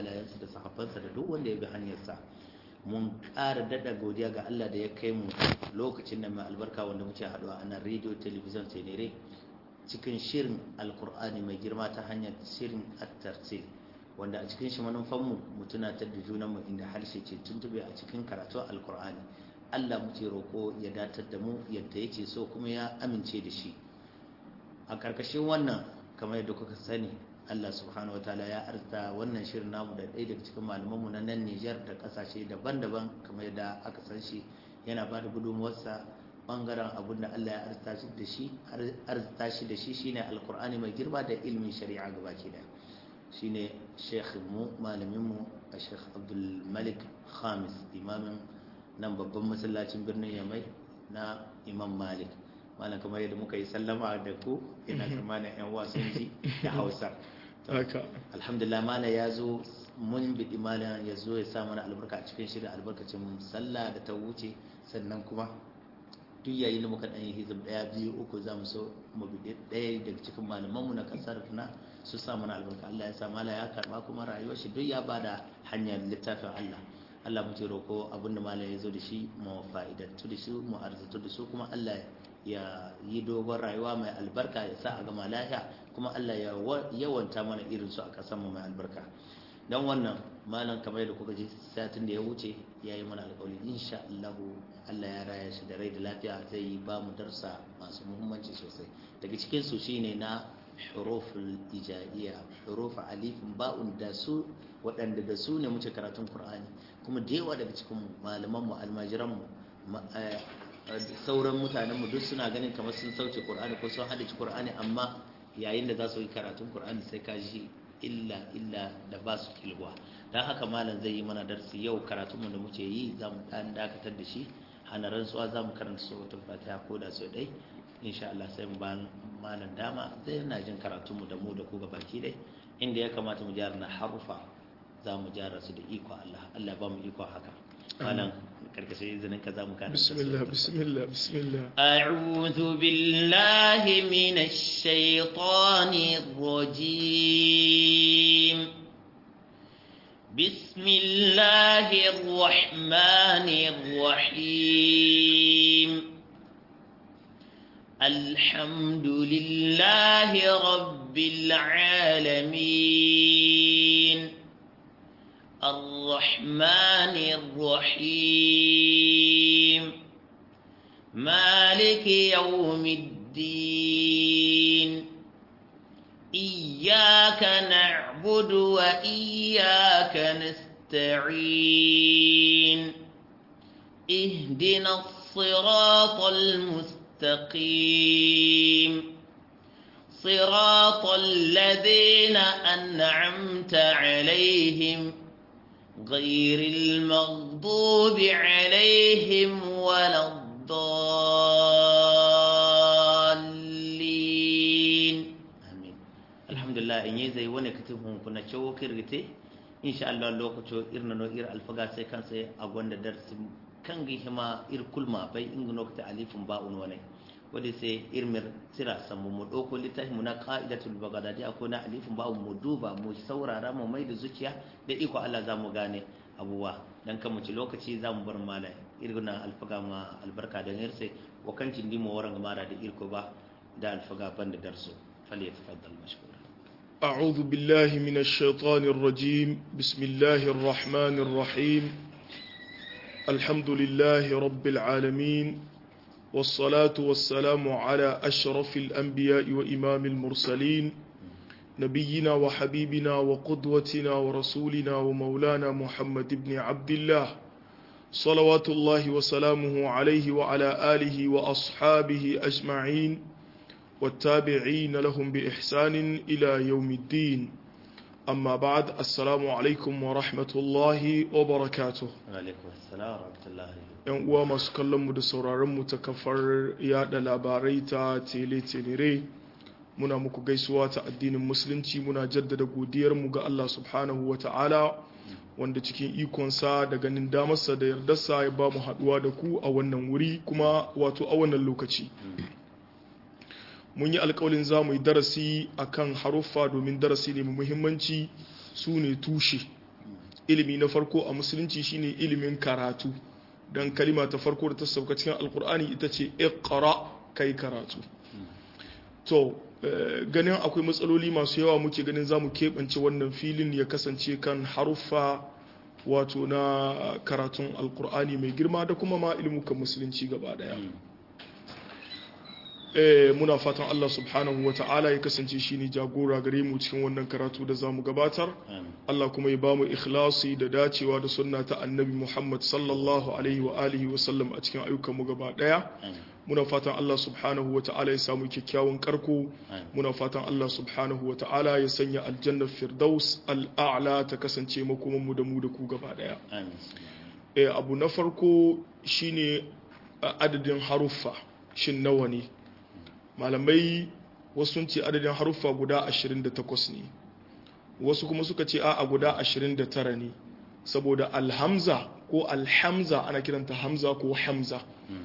alayensa da sahabbansa da duk wanda ya bi hanyarsa mun ƙara daɗa godiya ga Allah da ya kai mu lokacin da mai albarka wanda muke haɗuwa a nan rediyo talabijin tenere cikin shirin alkur'ani mai girma ta hanyar shirin attarsil wanda a cikin shi manufanmu mu tunatar da junanmu inda harshe ce tuntube a cikin karatu alkur'ani Allah muke roƙo ya datar da mu yadda yake so kuma ya amince da shi a ƙarƙashin wannan kamar yadda kuka sani Allah subhanahu wataala ya arta wannan shirin namu da ɗaya daga cikin malamanmu na nan Nijar da ƙasashe daban-daban kamar yadda aka san shi yana ba da gudunmuwarsa bangaren abin da Allah ya arta shi da shi arta shi da shi shine alkur'ani mai girma da ilmin shari'a gabaki da shine sheikh mu malamin mu Sheikh Abdul Malik Khamis imamin nan babban masallacin birnin Yamai na Imam Malik malam kamar yadda muka yi sallama da ku ina tsammanin yan wasan ji da Hausa alhamdulillah malam ya zo mun biɗi malam ya zo ya sa mana albarka a cikin shirin albarkacin sallah da ta wuce sannan kuma duk yayin da muka ɗanyi hizib ɗaya biyu uku za mu so mu biɗi ɗaya daga cikin malamanmu na ƙasar na su sa mana albarka Allah ya sa mala ya karɓa kuma rayuwar shi duk ya bada hanyar littafin Allah Allah muke roko abinda malam ya zo da shi mu fa'idantu da shi mu arzatu da su kuma Allah ya yi dogon rayuwa mai albarka ya sa a gama lafiya kuma Allah ya yawanta mana irin su a ƙasar mu mai albarka don wannan malam kamar yadda kuka ji satin da ya wuce ya yi mana alƙawari insha Allah Allah ya raya shi da rai da lafiya zai yi ba mu darsa masu muhimmanci sosai daga cikin su shine na huruful ijaiya huruf alifin ba'un da su waɗanda da su ne muke karatun Qur'ani kuma da yawa daga cikin malaman mu almajiran mu sauran mutanen mu duk suna ganin kamar sun sauke Qur'ani ko sun hadace Qur'ani amma yayin da za su yi karatun Qur'ani sai ka ji illa illa da ba su kilwa don haka malam zai yi mana darsi yau karatunmu da muke yi za mu ɗan dakatar da shi hana rantsuwa za mu karanta sautin fatiha ko da sau ɗai insha Allah sai mu ba malam dama zai yana jin karatunmu da mu da ku baki dai inda ya kamata mu gyara na harufa za mu gyara su da iko Allah Allah ba mu iko haka malam karkashin izinin ka za mu karanta bismillah bismillah bismillah أعوذ بالله من الشيطان الرجيم بسم الله الرحمن الرحيم الحمد لله رب العالمين الرحمن الرحيم مالك يوم الدين إياك نعبد وإياك نستعين اهدنا الصراط المستقيم صراط الذين أنعمت عليهم غير المغضوب عليهم ولا الضالين آمين الحمد لله إن يزي وانا كتبهم كنا شو كرغتي إن شاء الله لو كتو إرنا نو إر الفقا سي كان سي أقوان درس كان هما إر كل ما بي إنغ نوكت أليف باء وني wadda sai irmir tira samu mu ɗauko littafi mu na ka'idatul bagadadi akwai na alifin ba mu duba mu saurara mu mai da zuciya da iko Allah za mu gane abubuwa dan kan mu ci lokaci za mu bar mala irguna alfaga ma albarka da nirse wa kan cin dimo waran mara da irko ba da alfaga ban da darso fali tafaddal mashkura أعوذ بالله من الشيطان الرجيم بسم الله الرحمن الرحيم الحمد لله رب العالمين والصلاة والسلام على أشرف الأنبياء وإمام المرسلين نبينا وحبيبنا وقدوتنا ورسولنا ومولانا محمد بن عبد الله صلوات الله وسلامه عليه وعلى آله وأصحابه أجمعين والتابعين لهم بإحسان إلى يوم الدين أما بعد السلام عليكم ورحمة الله وبركاته alaikum assalam wa rahmatullahi yan uwa masu kallon mu da sauraron mu ta kafar yada labarai ta tele tenere muna muku gaisuwa ta addinin musulunci muna jaddada godiyar mu ga Allah subhanahu wa ta'ala wanda cikin ikonsa da ganin damarsa da yardarsa ya ba mu haduwa da ku a wannan wuri kuma wato a wannan lokaci mun yi alkawalin za mu yi darasi akan haruffa domin darasi ne mai muhimmanci su ne tushe ilimi na farko a musulunci shine ilimin karatu dan kalima ta farko da ta sauka cikin alkur'ani ita ce iqra kai karatu to ganin akwai matsaloli masu yawa muke ganin zamu keɓance wannan filin ya kasance kan haruffa wato na karatun alkur'ani mai girma da kuma ma ilmukan musulunci gaba daya muna fatan Allah subhanahu wa ta'ala ya kasance shi ne jagora gare mu cikin wannan karatu da zamu gabatar Allah kuma ya bamu ikhlasi da dacewa da sunna ta annabi Muhammad sallallahu alaihi wa alihi wa sallam a cikin ayyukanmu gaba daya muna fatan Allah subhanahu wa ta'ala ya samu kyakkyawan karko muna fatan Allah subhanahu wa ta'ala ya sanya aljannar firdaus al'a'la ta kasance makomanmu da mu da ku gaba daya abu na farko shine adadin haruffa shin nawa ne malamai wasu sun ce adadin haruffa guda 28 ne wasu kuma suka ce a guda 29 ne saboda alhamza ko alhamza ana kiranta hamza ko hamza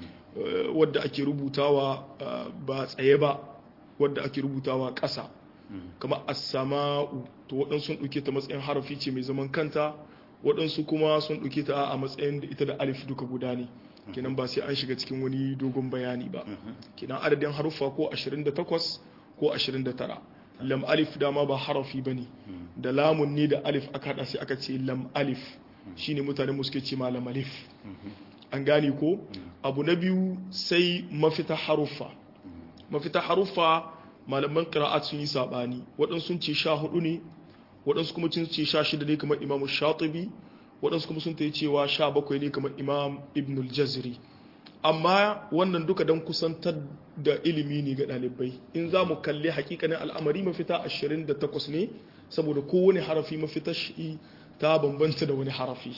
wadda ake rubutawa ba tsaye ba wadda ake rubutawa ƙasa kama as-sama'u to waɗansu sun ɗauke ta matsayin harafi ce mai zaman kanta waɗansu kuma sun ɗauke ta a matsayin da ita da alif duka guda ne kenan ba sai an shiga cikin wani dogon bayani ba kenan adadin haruffa ko 28 ko 29 lam alif dama ba harafi bane da lamun ne da alif aka hada sai aka ce lam alif shine mutane mu suke ce ma lam alif an gane ko abu na biyu sai mafita haruffa mafita haruffa malaman qira'at sun yi sabani waɗansu sun ce 14 ne waɗansu kuma sun ce 16 ne kamar imamu shatibi waɗansu kuma sun ta yi cewa sha bakwai ne kamar imam ibn al-jazri amma wannan duka don kusantar da ilimi ne ga ɗalibai in za mu kalli hakikanin al'amari mafita 28 ne saboda kowane harafi mafita shi ta bambanta da wani harafi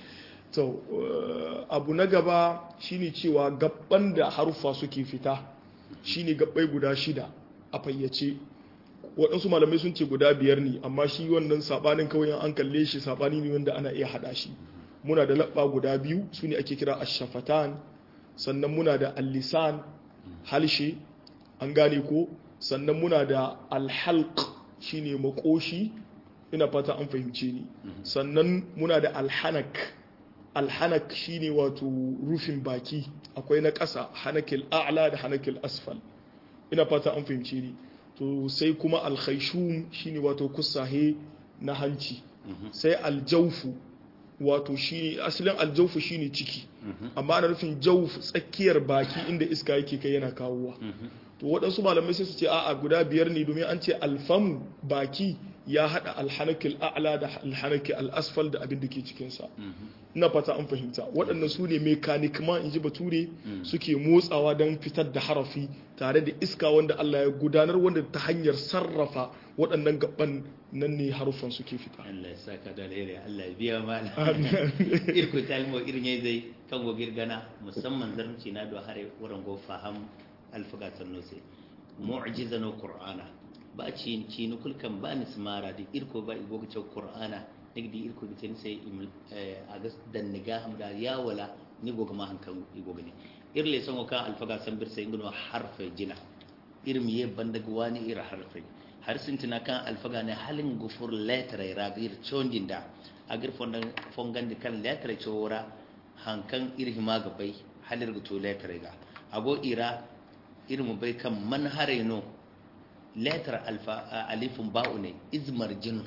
to abu na gaba shine cewa gabban da haruffa suke fita shine gabbai guda shida a fayyace waɗansu malamai sun ce guda biyar ne amma shi wannan saɓanin kawai an kalle shi saɓani ne wanda ana iya haɗa shi muna da laɓa guda biyu su ne ake kira ashafatan sannan muna da allisan halshe an gane ko sannan muna da alhalq shine makoshi ina fata an fahimce ni sannan muna da alhanak alhanak shine wato rufin baki akwai na ƙasa hanakil a'la da hanakil asfal ina fata an fahimce ni to sai kuma alkhaishum shine wato kusahe na hanci sai aljaufu wato shi asalin aljaufu shine ciki amma ana nufin jauf tsakiyar baki inda iska yake kai yana kawowa to waɗansu malamai sai su ce a'a guda biyar ne domin an ce alfamu baki ya haɗa alhanakil a'la da alhanakil al'asfal da abin da ke cikinsa ina fata an fahimta waɗannan su ne mekanik ma in ji bature suke motsawa don fitar da harafi tare da iska wanda Allah ya gudanar wanda ta hanyar sarrafa waɗannan gaban nan ne haruffan suke fita Allah ya saka da alheri Allah ya biya mana irko talmo irin yayi zai kan go girgana musamman zarmci na do hare wurin go faham alfagatan no sai mu'jizan qur'ana ba ci ci nukul kan ba ni smara da irko ba igo ga qur'ana nigdi irko bitin sai a gas dan niga hamda ya wala ni go ma hankan igo gani irle son ka alfaga san bir sai ngino harfe jina irin ye bandaga wani ira harfe har sun tuna kan alfaga ne halin gufur letter ragir chondin da agir fondan fongan kan letter chora hankan irhi maga bai halir guto letter ga ago ira irin bai kan manhare no letter alfa alifun ba'u ne izmar jin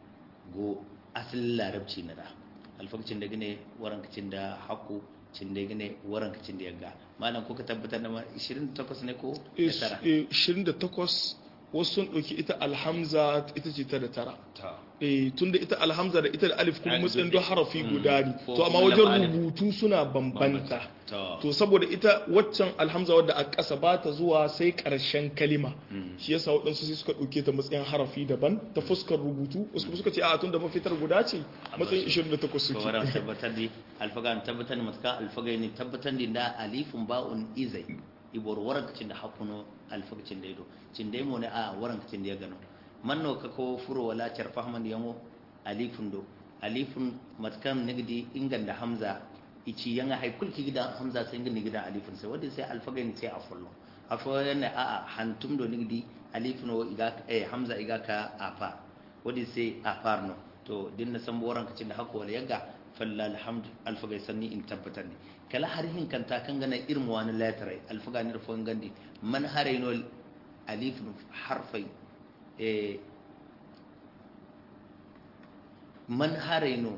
go asalin larabci na da alfakacin da gane warankacin da haku cin da gane warankacin da yagga malam ko ka tabbatar da 28 ne ko 28 wasu sun ɗauki ita alhamza ita ce ta da tara eh tunda ita alhamza da ita da alif kuma matsayin don harafi guda ne to amma wajen rubutu suna bambanta to saboda ita waccan alhamza wadda a ƙasa ba ta zuwa sai ƙarshen kalima shi yasa waɗansu sai suka ɗauke ta matsayin harafi daban ta fuskar rubutu wasu kuma suka ce a tun da mafitar guda ce matsayin 28 suke sauran tabbatar da alfaga tabbatar da matuka alfaga ne tabbatar da alifin ba'un izai ibor warankacin da hakuno alfakacin da ido cin da ne a warankacin da ya gano manno ka ko furo wala char fahman da yango alifun do alifun matkan nigdi ingan da hamza ici yanga hay kulki gida hamza sai ngin gida alifun sai wanda sai alfaga ne sai afullo afo ne a a hantum do nigdi alifun o iga eh hamza iga ka afa wanda sai afarno to din na san boran kacin da hako wala yaga falla alhamdu alfagai sanni in tabbatar ne kala har hin kanta kan gana irin wani lettere alfaga ni rufon gandi man haraino alif harfai eh man haraino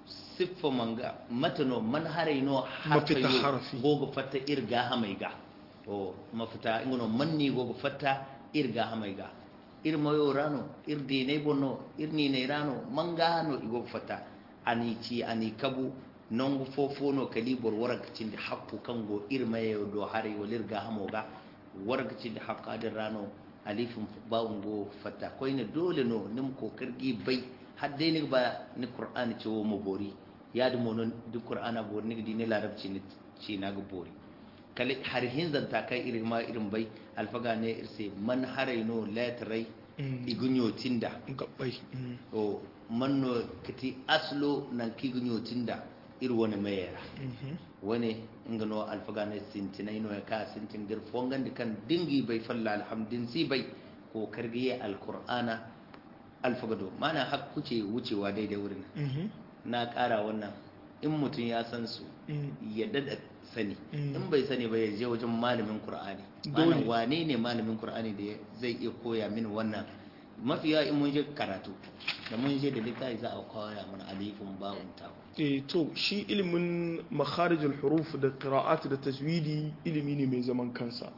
siffa manga matano man haraino Mafita harafi. gogo fatta irga hamaiga o mafita ingono manni gogo fatta irga hamaiga ir mayo rano ir dine bonno ir ni ne rano manga no igo fatta ani ci ani kabu nongo fofono kalibor warakacin da hakku kango ir mayo do hare walir ga hamoga warakacin da hakka da rano alifin bawun go fatta koine dole no nim ko kargi bai hadde ni ba ni qur'ani ce wo mo bori ya da monon duk qur'ana bori ni dine larabci ni ci na ga bori kale har hin zanta kai irin ma irin bai alfaga ne irse man haraino letrai Mm. igunyo tinda gabbai mm, o manno kati aslo nan kigunyo tinda ir wani mayera mhm. wani ingano alfaga ne sintinai no ya ka sintin gir fongan di kan dingi bai falla alhamdin si bai ko kargiye alqur'ana alfaga do mana hak kuce wucewa daidai wurin Mhm. na kara wannan in mutum ya san su Mm. ya dada sani Mm. in bai sani ba ya je wajen malamin qur'ani Dole. malam wane ne malamin qur'ani da ya- zai iya koya min wannan mafi yawa in mun je karatu da mun je da littafi za a koya mana alifin ba'un ta eh to shi ilimin makharijul huruf da qira'at da tajwidi ilimi ne mai zaman kansa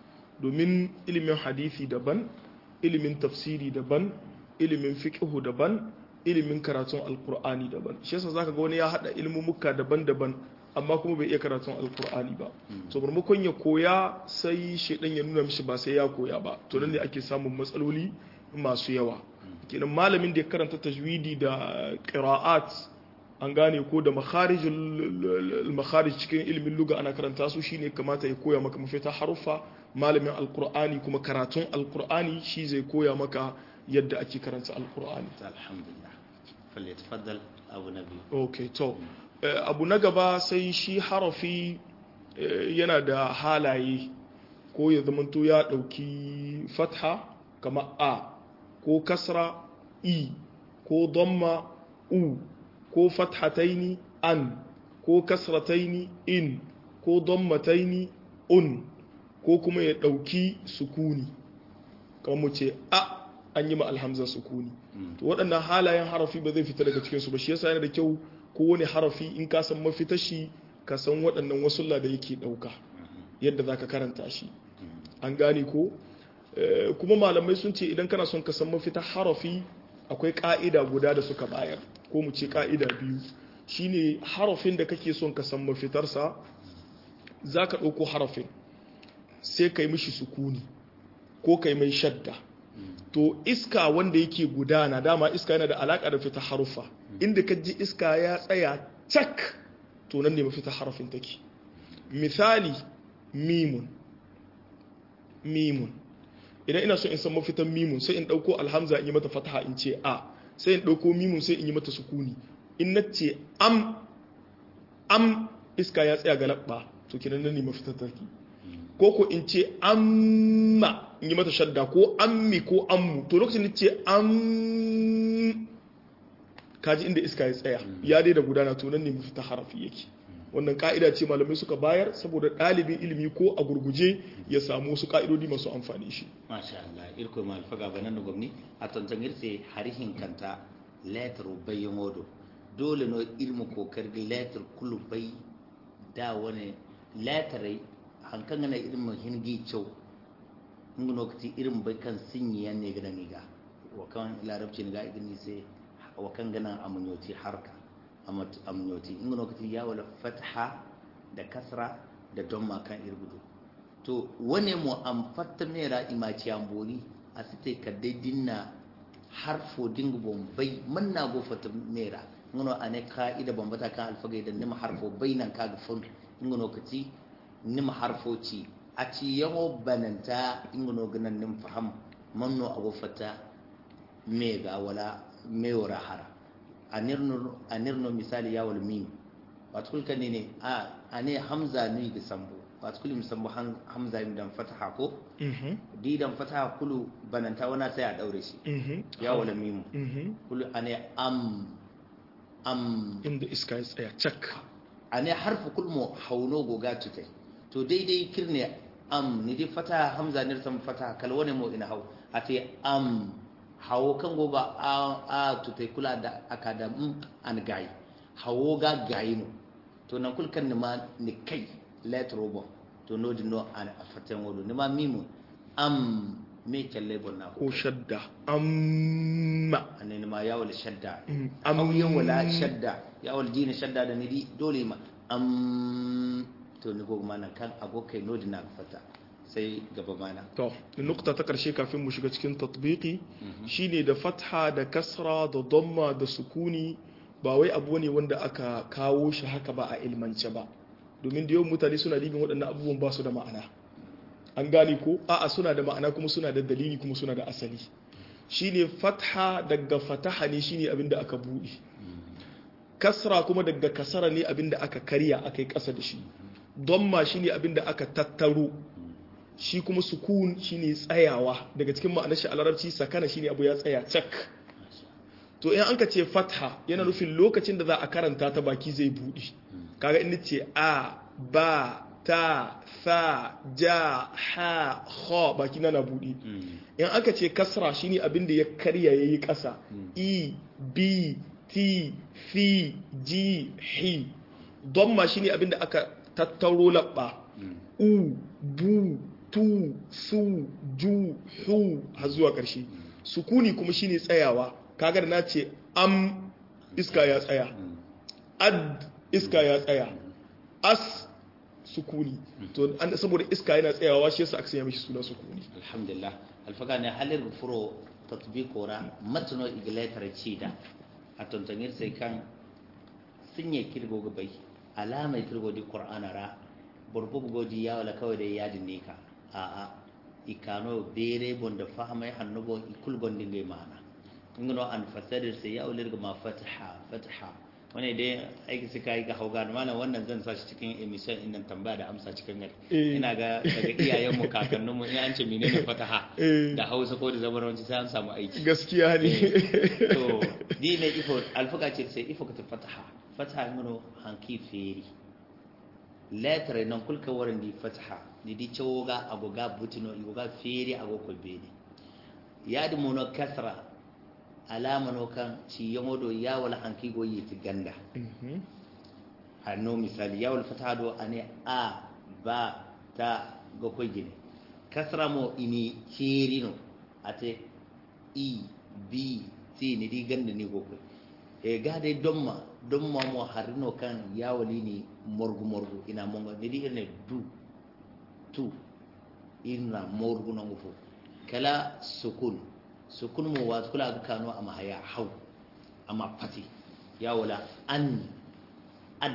domin ilimin hadisi daban ilimin tafsiri daban ilimin fiqhu daban ilimin karatun alqur'ani daban shi yasa zaka ga wani ya hada ilmumuka daban-daban amma kuma bai iya karatun alqur'ani ba to maimakon ya koya sai shedan ya nuna mishi ba sai ya koya ba to nan ne ake samun matsaloli masu yawa kenan malamin da ya karanta tajwidi da qira'at an gane ko da makharijul makharij cikin ilimin luga ana karanta su shine kamata ya koya maka mafita haruffa malamin alqur'ani kuma karatun alqur'ani shi zai koya maka yadda ake karanta alqur'ani alhamdulillah falyatafaddal abu nabi okay to eh, abu na gaba sai shi harafi eh, yana da halaye ko ya zamanto ya dauki fatha kama a ko kasra i ko damma u ko fathataini an ko kasrataini in ko dammataini un ko kuma ya dauki sukuni kamar mu ce a an yi ma alhamza sukuni to waɗannan halayen harafi ba zai fita daga cikinsu ba shi yasa yana da kyau kowane harafi in ka san mafitar shi ka san waɗannan wasulla da yake ɗauka yadda za ka karanta shi an gane ko Eh, kuma malamai sun ce idan kana son ka san mafita harafi akwai ƙa'ida guda da suka bayar ko mu ce ƙa'ida biyu shine harafin da kake son ka san mafitarsa za ka ɗauko harafin sai ka yi mishi sukuni ko ka yi mai shadda to iska wanda yake gudana dama iska yana da alaƙa da fita harufa inda ka ji iska ya tsaya cak to nan ne mafita harafin take misali mimun mimun idan ina so in san mafitan mimun sai in ɗauko alhamza in yi mata fataha in ce a sai in ɗauko mimun sai in yi mata sukuni in na ce am am iska ya tsaya ga labba to kinan nan ne mafitan take ko ko in ce amma in yi mata shadda ko ammi ko ammu to lokacin da ce am kaji inda iska ya tsaya ya dai da gudana to nan ne mafita harafi yake wannan ka'ida ce malamai suka bayar saboda ɗalibin ilimi ko a gurguje ya samu wasu ka'idodi masu amfani shi masha Allah irko ma alfaga banan da gwamni a tantan irse harihin kanta letter bayan wodo dole no ilmu kokar letter kullu bai da wani letter hankan gana irin hingi cew ngun wakati irin bai kan sinyi yan ne gana niga wakan larabci niga igini sai wakan gana amunyoti harka amunyoti ngun wakati ya wala fatha da kasra da domma kan irgudu to wane mu am fatta mera imaci ambori a site ka dai dinna harfo dingu bombai manna go fatta mera ngono ane ka'ida bombata kan alfaga da nima harfo bainan ka ga fun ngono kati nima harfo ci a ci yawo bananta ngono ganan nim faham manno ago fatta mega wala mewara hara anirno anirno misali ya wal mim wato kulkan ne a ane hamza ni ga sambo wato kulu musamman han- hamza yin dan fataha ko mhm di dan fataha kulu bananta wana sai a daure shi mhm ya wala mimu mhm kulu ane am am inda iska ya tsaya cak ane harfu kulmo hauno goga tutai to daidai kirne am ni di fataha hamza ne san fataha kalwane mo ina hau ate am hawo kan goba a a tutai kula da akada m an gai hawo ga gayi no to nan kul kan ni ma ni kai let robo to no di no an afatan wodo ni ma mimu am me kelle bonna ko shadda amma ane ni ma yawal shadda Mm, am am- yawala shadda yawal dina shadda da ni di dole ma am to ni go mana kan agokai no di na fata sai gaba mana to nukta ta karshe kafin mu shiga cikin tatbiki shine da fatha da kasra da damma da sukuni ba wai abu ne wanda aka kawo shi haka ba a ilmance ba domin da yawan mutane suna libin waɗannan abubuwan ba su da ma'ana an gane ko a'a suna da ma'ana kuma suna da dalili kuma suna da asali shine fatha daga fataha ne shine abin da aka buɗe kasra kuma daga kasara ne abin da aka karya aka yi ƙasa da shi damma shine abin da aka tattaro shi kuma sukun shine tsayawa daga cikin ma'anar shi a larabci sakana shine abu ya tsaya cak to in an ka ce fatha yana nufin lokacin da za a karanta ta baki zai buɗe kaga in ce a ba ta fa ja ha kha baki na na buɗe in aka ce kasra shine abin da ya karya yayi ƙasa i b t fi ji hi domma shine abin da aka tattaro labba u bu tu su ju hu har zuwa ƙarshe sukuni kuma shine tsayawa kaga da na ce am iska ya tsaya ad iska ya tsaya as sukuni to an saboda iska yana tsayawa shi yasa aka sanya mishi suna sukuni alhamdulillah alfaga ne halir furo tatbiqo ra matno igletar cida a tontangir sai kan sinye kirgo gabai alama kirgo di qur'ana ra burbugo godi ya wala kawai da yadin ne ka a a ikano bere bonda fahmai hannugo ikul gondin gai mana ingino an fasadir sai ya ulir ma fataha fataha wani dai aiki suka yi ga hauga malam wannan zan sa shi cikin emission din nan tambaya da amsa cikin gari Eh. ina ga daga iyayen mu kakannin mu in an ce menene fataha Eh. da Hausa ko da zabaranci sai an samu aiki gaskiya ne to di ne ifo alfuka ce sai ifo ka ta fataha fataha ingino hanki feri letter nan kulka warin di fataha di di cewoga agoga butino igoga feri agogo bene yadi mono kasra alama no kan ci yomodo yawal hanki go yiti ganda Mhm. hanno misali yawal fataha do ane a ba ta go koy gine kasra mo ini kirino ate i b t ni di ganda ni go koy e gade domma domma mo harino kan yawali ni morgu morgu ina monga ni di ene du tu ina morgu na ngufo kala sukun sukun mo wa kula ga kano amma haya hau amma fati ya wala an ad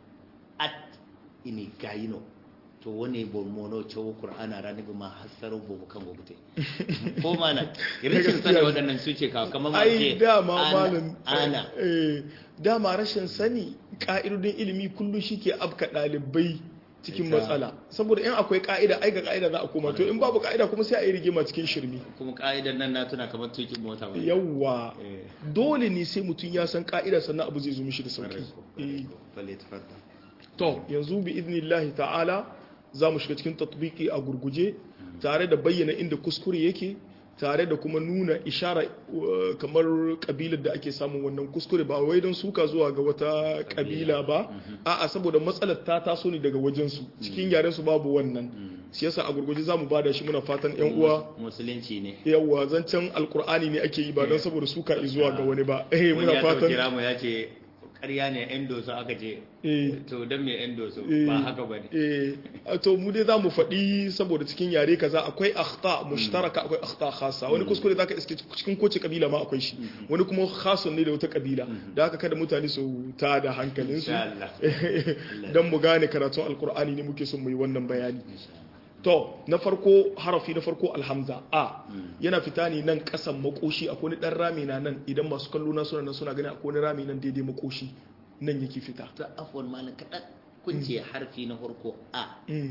at ini gayino to wani bo mono cewa qur'ana rani ba ma hasaro bo kan gobute ko mana rashin sani waɗannan su ce kawo kamar ma ai ce dama ana- malam ana eh, dama rashin sani ka'idodin ilimi kullum shike afka ɗalibai cikin Ita- matsala saboda in akwai ka'ida ai ga ka'ida za a koma to in babu ka'ida kuma sai a yi rigima cikin shirmi kuma ka'idar nan na tuna kamar tukin mota ba yawwa Eh. dole ne sai mutum ya san ka'ida sannan abu zai zo mishi da sauki Eh. Fale tafaddal. to yanzu bi idnillahi ta'ala za mu shiga cikin tatbiki a gurguje tare da bayyana inda kuskure yake tare da kuma nuna ishara uh, kamar kabilar da ake samun wannan kuskure ba wai don suka zuwa ga wata kabila ba a'a saboda matsalar ta taso ne daga wajensu cikin yaren su babu wannan shi yasa a gurguje za mu bada shi muna fatan yan uwa musulunci ne yawa zancen alkur'ani ne ake yi ba don saboda suka zuwa ga wani ba eh wani muna ya ɗauki fatan ramu ya ce ƙarya ne yan doso aka ce eh to don me yan doso Eh, ba haka ba ne eh, to mu dai za mu faɗi saboda cikin yare kaza akwai akhta mushtaraka akwai akhta khassa wani kuskure zaka iske cikin kowace kabila ma akwai shi wani kuma khasun ne da wata kabila da haka kada mutane su ta da hankalin su Insha Allah. dan mu gane karatun alkur'ani ne muke son mu yi wannan bayani to na farko harafi na farko alhamza a yana fita ne nan kasan makoshi akwai wani dan rami na nan idan masu kallo na suna nan suna gani akwai wani rami nan daidai makoshi nan yake fita ta afwan malam kaɗan kun ce harfi na farko a Mm.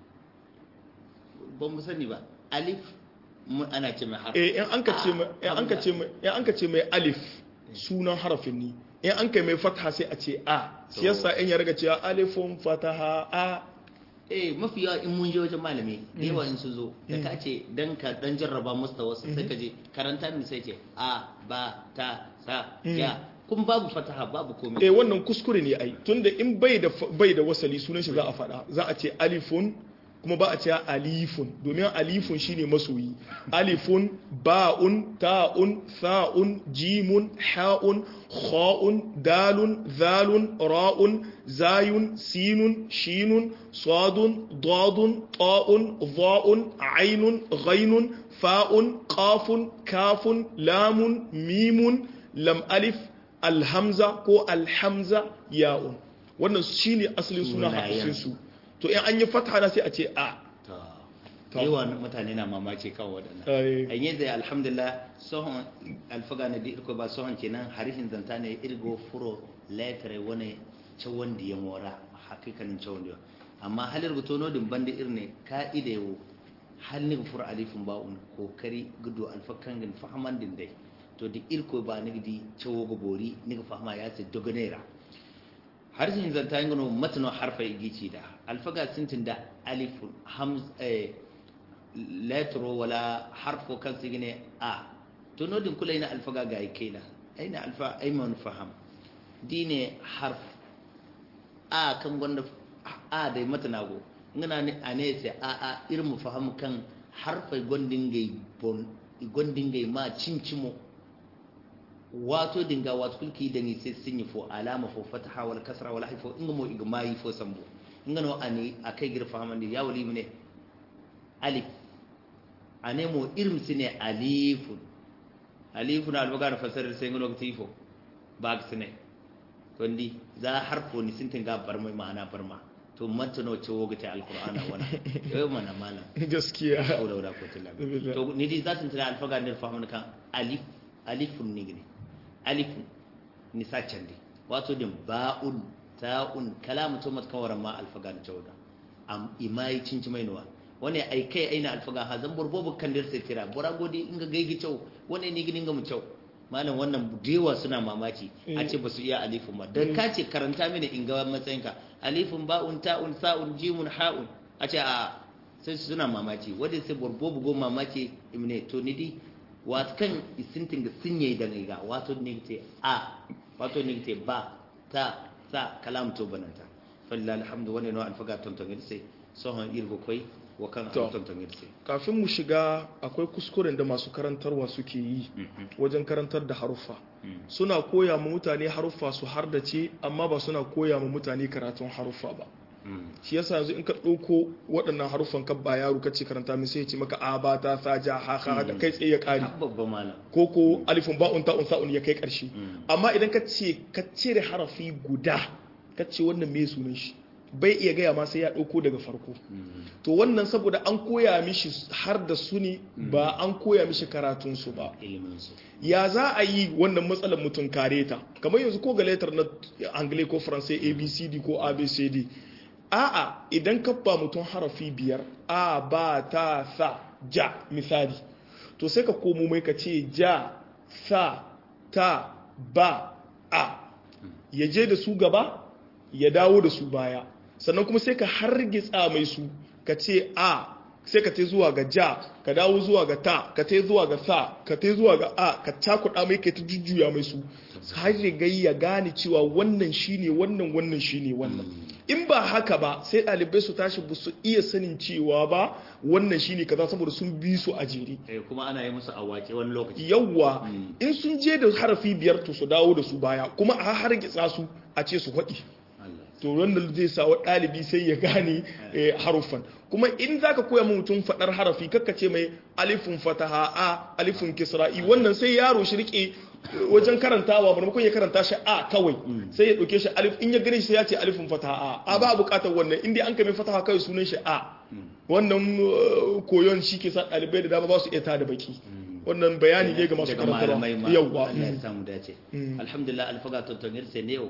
ba mu sani ba alif mu- ana ce mai harfi eh in an ka ce mai in an ka ce mai in an ka ce mai alif sunan harafin ni in an kai mai fatha sai a ce a shi yasa in ya riga cewa alifun fataha a eh mafi yawa in mun je wajen malami da yawa in su zo da ka ce dan ka dan jarraba musu wasu sai ka je karanta ni sai ce a ba ta sa ya kun babu fataha babu komai eh wannan kuskure ne ai tunda in bai da bai da wasali sunan shi za a faɗa za a ce alifun kuma ba a ce alifun domin alifun shine masoyi alifun ba'un ta'un tha'un jimun ha'un kha'un dalun zalun ra'un zayun sinun shinun sadun dadun ta'un dha'un ainun ghainun fa'un qafun kafun lamun mimun lam alif alhamza ko alhamza ya'un wannan shine asalin suna Sunayen. hafsin su to in an yi fatha na sai a ce a to yawa mutane na mamaci kan waɗannan Ai. an yi da alhamdulillah sohon alfaga na dirko ba sohon kenan harishin zanta ne irgo furo letare wani cewon da ya mora hakikanin cewon da amma halir guto nodin banda irne ka'ida yau halin furo alifin ba'un kokari gudu alfakan gin fahaman din dai to da irko ba nigdi cewo gobori niga fahama ya ce dogonera harshen zanta yin gano matano harfa igici da alfaga sintin da alifun hamz eh, letro wala harfo kan su gine a to nodin kula ina alfaga ga kai na aina alfa aiman faham dine harf a kan gwanda a da matana go ngana ne a ne sai a a irin mu faham kan harfai gwandin gai bon gwandin gai ma cincimo wato dinga wato kulki da ni sai sun yi fo alama fo fataha wal kasra wal haifo inga mo iga mai fo sambo inga no ani akai girfa hamandi ya wali mene alif ane mo irim sine alifun alifun albaga na fasarar sai ngono tifo ba sine kondi za harfo ni sintin ga barmai ma'ana barma to matano ce woga ta alqur'ana wana yau mana mana gaskiya haula wala quwwata illa billah to ni di zatin tana alfaga ne fahimun kan alif alifun ni gine alifun ni sacan di wato din ba'un ta'un kalamu to mat kawaran ma alfaga ne tawda am imai cinci mai nuwa wani ai kai aina alfaga ha zan burbobu kan dir sai tira bora godi inga gaigi cew wani ni gidin ga mu cew malam wannan dewa suna mamaki a ce ba su iya alifun ba dan ka ce karanta mini in ga matsayinka alifun ba'un ta'un sa'un jimun ha'un a ce a sai su suna mamaki wadda sai borbo bugo mamaki imne to ni di wato kan isintin da sun yi da ga wato ne te a wato ne te ba ta sa kalam to bananta falla alhamdu wani no alfaga tonton irse sohon irgo koi wa kan To. tonton irse kafin mu shiga akwai kuskuren da masu karantarwa suke yi wajen karantar da haruffa suna koya ma mutane haruffa su hardace amma ba suna koya ma mutane karatun haruffa ba shi yasa yanzu in ka ɗauko waɗannan haruffan ka ba yaro ka ce karanta min sai ya ce maka a ba ta sa ja ha ha da kai tsaye ya ƙare babban malam ko ko alifin ba'un ta'un sa'un ya kai ƙarshe amma idan ka ce ka cire harafi guda ka ce wannan me sunan shi bai iya gaya ma sai ya ɗauko daga farko to wannan saboda an koya mishi har da su ne ba an koya mishi karatunsu ba ilimin su ya za a yi wannan matsalar mutum kare ta kamar yanzu ko ga letter na angle ko faransai abcd ko abcd a'a idan ka ba mutum harafi biyar a ba ta sa ja misali to sai ka komo mai ka ce ja sa ta ba a ya je da su gaba ya dawo da su baya sannan kuma sai ka hargitsa mai su ka ce a sai ka te zuwa ga ja ka dawo zuwa ga ta ka te zuwa ga sa ka te zuwa ga a ka cakuɗa mai ka ta jujjuya mai su har riga ya gane cewa wannan shine wannan wannan shine wannan in ba haka ba sai ɗalibai su tashi ba su iya sanin cewa ba wannan shine kaza saboda sun bi su a jere eh kuma ana yi musu awake wani lokaci yawwa in sun je da harafi biyar to su dawo da su baya kuma a hargitsa su a ce su faɗi Allah to wannan zai sa wa ɗalibi sai ya gane eh, haruffan kuma in zaka koya ma mutum faɗar harafi kakka ce mai alifun fataha a alifun kisra'i wannan sai yaro shi rike wajen karantawa maimakon ya karanta shi a kawai sai ya ɗauke shi alif in ya gane shi sai ya ce alifun fataha a a ba buƙatar wannan in dai an kame fataha kawai sunan shi a wannan uh, koyon shi ke sa ɗalibai da dama ba su iya tada baki wannan bayani ne ga masu daga malamai ma karantarwa yawwa Allah ya samu dace alhamdulillah alfaga tontonir sai ne yau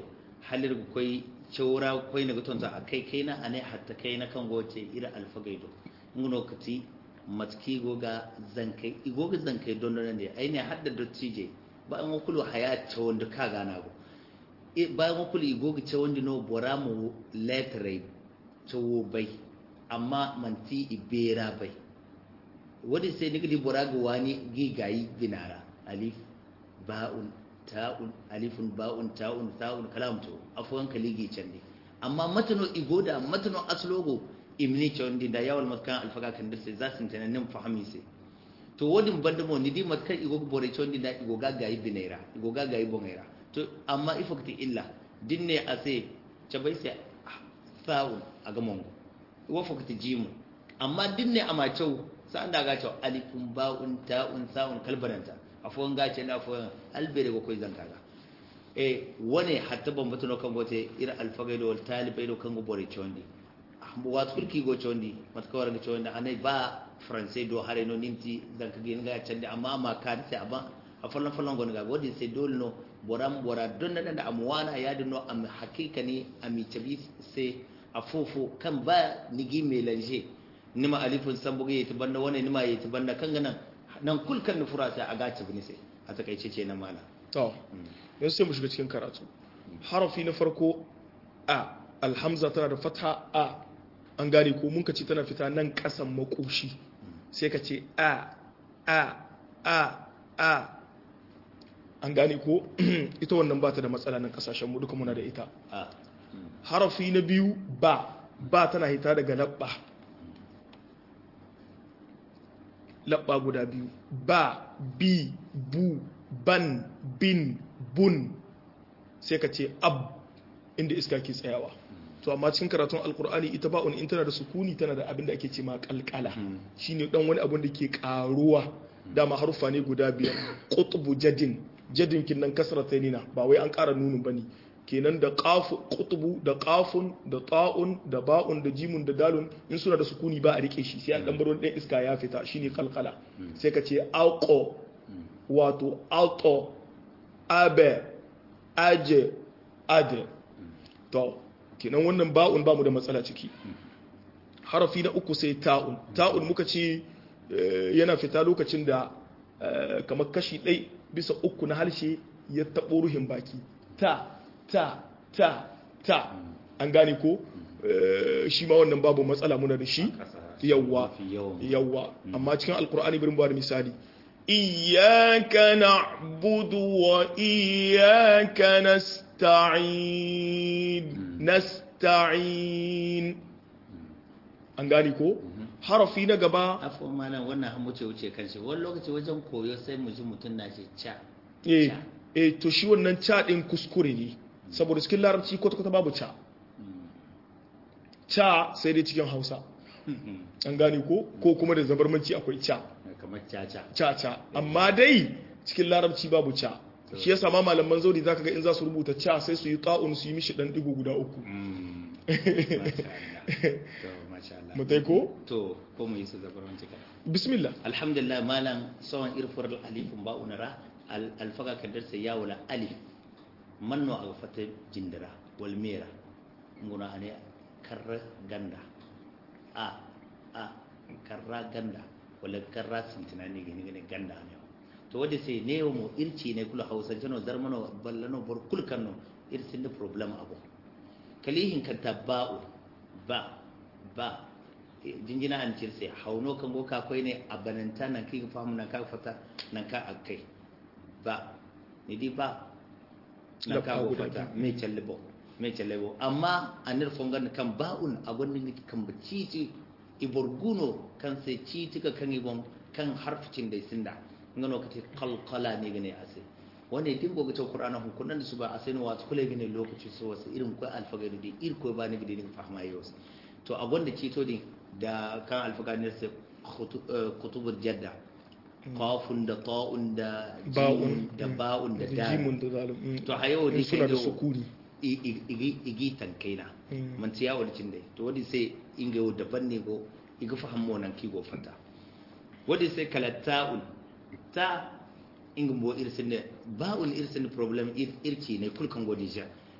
halir koi chora koi na guton za akai kai na ane hatta kai na kan goce ira alfagaido ngono kati matki goga zankai igoga zankai don don ne ai ne hadda dottije ba an kulu haya ta wanda ka gana go ba an kulu igoga ta wanda no bora mu letre ta wo bai amma manti ibera bai wadi sai ni gidi bora ga wani gigayi binara alif ba'un ta'un alifun ba'un ta'un ta'un kalam to afwan kaligi can ne amma matano igoda matano aslogo imni chondi da yawal matkan alfaga kan dirse za su tana nin fahimi sai to wodin banda mo ni di matkan igo bore chondi da igo ga gayi binaira igo ga gayi bongaira to amma ifakti illa dinne ase chabai sai sa'un aga mongo wa fakti jimu amma dinne ama chau sa'an da ga chau alifun ba'un ta'un sa'un kalbaranta afon gace na afon albere ko koy zankaga e wone hatta bambatu no kango te ira alfagaido wal talibaido kango bore chondi wat kurki go chondi mat ko warga chondi anai ba français do hare no ninti zanka gen ga chande amma ma ka ta aba a fallan fallan gon ga wodi sai dole no boram bora donna da amwana ya no am hakika ni ami tabi sai afofo kan ba nigi melange nima alifun sambuga yati banda wani nima yati banda kan ganan nan kulkan nufura sai a gaci bini sai a takaice ce na mana to yanzu sai mu shiga cikin karatu harafi na farko a alhamza tana da fatha a an gane ko mun ce tana fita nan kasan makoshi sai ka ce a a a a an gane ko ita wannan ba ta da matsala nan kasashen mu duka muna da ita a harafi na biyu ba ba tana hita daga labba labba guda biyu ba bi bu ban bin bun sai ka ce ab inda iska ke tsayawa to amma cikin karatun alkur'ani ita ba'un in tana da sukuni tana da abin da ake ce ma kalkala shine dan wani abin da ke karuwa dama harufa ne guda biyar qutbu jadin jadin kin nan kasratanina ba wai an kara nunun bane kenan da qafu qutbu da qafun da ta'un da ba'un da jimun da dalun in suna da sukuni ba a rike shi sai an dan bar wani iska ya fita shine kalkala sai ka ce alqo wato alto abe aje ade to kenan wannan ba'un ba mu da matsala ciki harafi na uku sai ta'un ta'un muka ce yana fita lokacin da kamar kashi ɗai bisa uku na harshe ya taɓo ruhin baki ta ta ta ta an gane ko shi ma wannan babu matsala muna da shi yawwa yawwa amma cikin alkur'ani birin ba da misali iyaka na'budu wa iyaka nasta'in nasta'in an gane ko harafi na gaba afon malam wannan an wuce wuce kan shi wani lokaci wajen koyo sai mu ji mutum na ce ca eh eh to shi wannan ca din kuskure ne saboda cikin larabci kwata kwata babu ca ca sai dai cikin hausa an gane ko ko kuma da zabarmanci akwai ca kamar caca ca ca amma dai cikin larabci babu ca shi yasa ma malaman zauri zaka ga in za su rubuta ca sai su yi ta'un su yi mishi dan digo guda uku mutai ko to ko mu yi su zabarmanci kada bismillah alhamdulillah malam sawan irfar alifin ba'unara alfaga kadar sai ya wala alif manno a fata jindira wal mera nguna ane karra ganda a a karra ganda wala karra sintina ne gani gani ganda ne to wadda sai ne mu irci ne kula hausa jano zarmano ballano bor kulkanno irsin da problem abu kalihin kan tabba'u ba ba jinjina an cirse hauno kan go ka koi ne a bananta nan kai fahimu nan ka fata nan ka akai ba ni di ba nan ka go fata me challebo me challebo amma anir fongan kan ba'un a gwanin kan baciti iborguno kan sai citi ka kan ibon kan harficin da sinda ngano kate qalqala ne gane ase wanda din goga ta qur'ana hun kunan da su ba asai wa kula gane lokaci so wasu irin ko alfagari da ir ko ba ne gidi ne fahma yau to a gwanda cito din da kan alfagari sai kutubur jadda qafun da ta'un da ba'un da ba'un da da jimun da zalim to a yau in dai suna da kai sukuni igi tankaina man tiya wani cin dai to wadi sai inga yau daban ne go iga fahammo nan ki go fata wadi sai kala ta'un ta inga bo irsin da ba'un irsin problem irci ne kulkan godi ja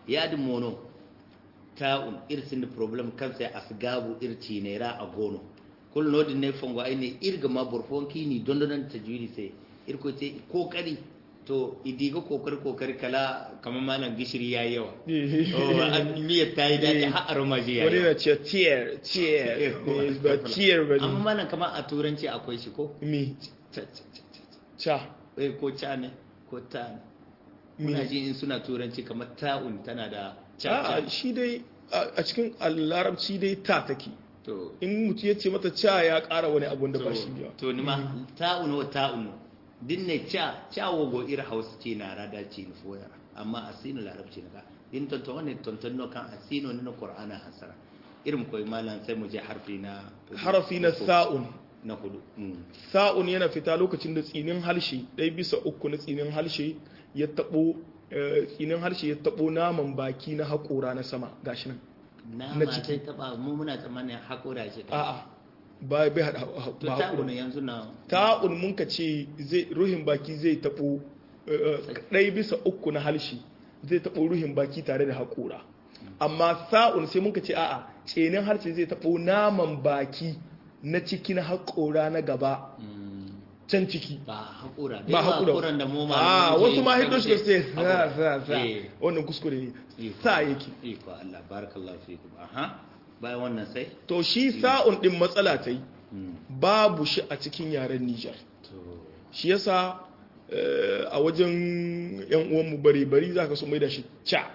yadin mono ta'un irsin da problem kansa asgabu irci ne ra a gono kul no din ne fongo ai ne irga ma burfon kini dondonan tajwidi sai irko ce kokari to idiga kokari kokari kala kamar malam gishiri yayi yawa oh an miyar ta yi daɗi har aroma ji wani yayi na ce tier tier eh, ba tier ba amma ne malam kamar a turanci akwai shi ko mi Ca- ca- ca- ca- cha eh ko ca ne ko ta ne mi muna ji in suna turanci kamar ta'un tana da ca a ca shi dai a a cikin larabci dai ta take to in mutum ya ce mata cha ya ƙara wani abun da ba shi ba to ni ma ta'un wa ta'un dinne ca ca wogo ir hausa ce na rada ce ni foya amma asino larabci ne ka din to to ne ton ton no kan asino ne na qur'ana hasara irin koyi malam sai mu je harfi na harafi na sa'un na hudu Mm. sa'un yana fita lokacin da tsinin harshe ɗaya bisa uku na tsinin harshe ya taɓo eh, tsinin harshe ya taɓo naman baki na haƙora na sama gashi nan na Na ma ciki. sai taba mu muna tsammanin hakura shi kai a'a ba bai haɗa to ba ta'un haƙora yanzu na ta'un mun ka ce zai ruhin baki zai taɓo eh, ɗaya bisa uku na harshe zai taɓo ruhin baki tare da haƙora amma sa'un sai mun ka ce a'a tsinin harshe zai taɓo naman baki na ciki na haƙora na gaba Mm, can ciki ba hakura ba haƙura hakuran da mu ma a wasu ma hiddo shi sai sa Hakura. sa sa Eh. wannan kuskure ne Iko sa Allah, yake iko Allah barakallahu fikum aha bayan wannan sai to shi sa'un din matsala ta yi Mm, babu shi a cikin yaren Nijar to shi yasa eh, a wajen yan uwan mu bari bari zaka so mai da shi cha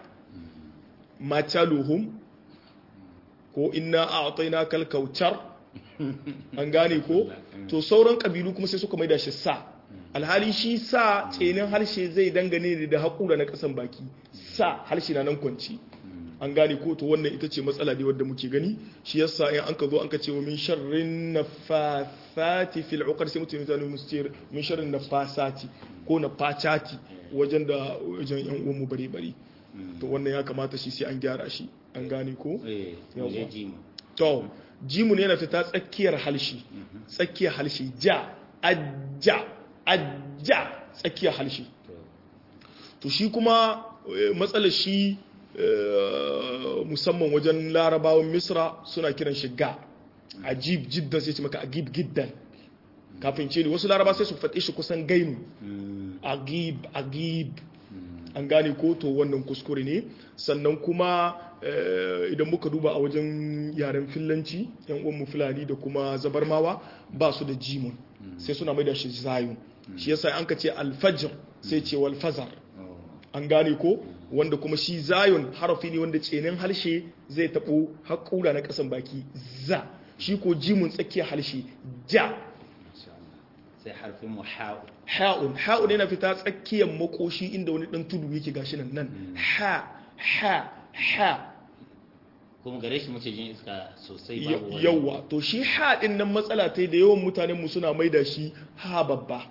mataluhum ko inna a'tayna kal kautsar an gane ko to sauran kabilu kuma sai suka mai da shi sa alhali shi sa tsenin harshe zai dangane da haƙura na ƙasan baki sa harshe na nan kwanci an gane ko to wannan ita ce matsala ne wadda muke gani shi yasa in an ka zo an ka ce wa min sharrin nafasati fil uqad sai mutum ya musu ce min sharrin nafasati ko nafacati wajen da wajen yan uwan mu bare bare to wannan ya kamata shi sai an gyara shi an gane ko eh Yawwa. je ji mu to jimu ne yana fita tsakiyar halshi tsakiyar halshi ja ajja ajja tsakiyar halshi to to shi kuma eh, matsalar shi eh, musamman wajen larabawan misra suna kiran shi ga ajib jiddan sai ce maka agib giddan kafin ce ne wasu laraba sai su faɗe shi kusan gainu Mm, agib agib mm, an gane ko to wannan kuskure ne sannan kuma eh, idan muka duba a wajen yaren fillanci yan uwanmu fulani da kuma zabarmawa ba su da jimun sai suna mai da shi zayun shi yasa an ka ce alfajr sai ce wal fazar oh, an gane ko wanda kuma shi zayun harafi ne wanda tsenin harshe zai taɓo haƙura na ƙasan baki za shi ko jimun tsakiyar harshe ja masha Allah sai harfin mu ha'u ha'un ha'un yana fita tsakiyar makoshi inda wani ɗan tudu yake gashi nan nan ha ha ha kuma gare shi muke jin iska sosai Ya- babu wani yawa to shi ha ɗin nan matsala ta yi da yawan mutanen mu suna maida shi ha babba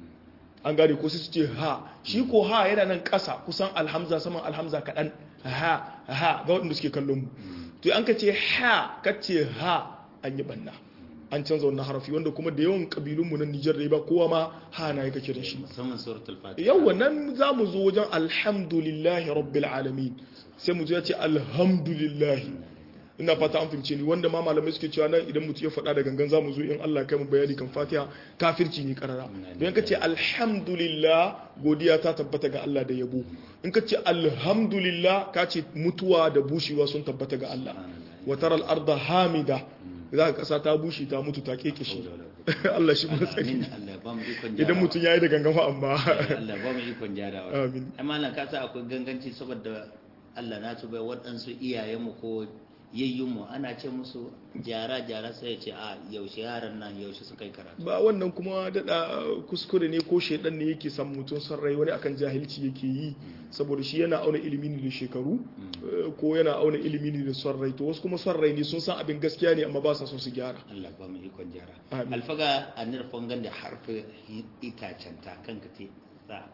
an gane ko sai su ce ha shi ko ha yana nan ƙasa kusan alhamza saman alhamza kaɗan ha ha ga waɗanda suke kallon mu to an ka ce ha ka ce ha an yi banna an canza wannan harafi wanda kuma da yawan ƙabilun mu na Nijar da ba kowa ma ha na yake kiran shi musamman suratul fatiha yawa nan za mu zo wajen alhamdulillahi rabbil alamin sai mu zo ya ce alhamdulillahi ina fata an fahimce ni wanda ma malamai suke cewa nan idan mutum ya faɗa da gangan za mu zo in Allah kai mu bayani kan fatiha kafirci ne karara don ka ce alhamdulillah godiya ta tabbata ga Allah da yabo in ka ce alhamdulillah ka ce mutuwa da bushewa sun tabbata ga Allah wa taral arda hamida za ka kasa ta bushe ta mutu ta kekeshe Allah shi mun tsari amin Allah ba mu ikon idan mutum yayi da gangan fa amma Allah ba mu ikon jarawa Amin. amma nan ka sa akwai ganganci saboda Allah na tuba waɗansu iyayenmu ko yayyunmu ana ce musu jara jara sai ya ce a yaushe yaran nan yaushe suka yi karatu ba wannan kuma daɗa kuskure ne ko shaidan ne yake san mutum son rai wani akan jahilci yake yi saboda shi yana auna ilimi ne da shekaru eh, ko yana auna ilimi ne da son rai to wasu kuma son rai ne sun san abin gaskiya ne amma ba sa son su gyara Allah ba mu ikon jara Amin. alfaga a nirfan ganda harfi itacen ta kanka te sa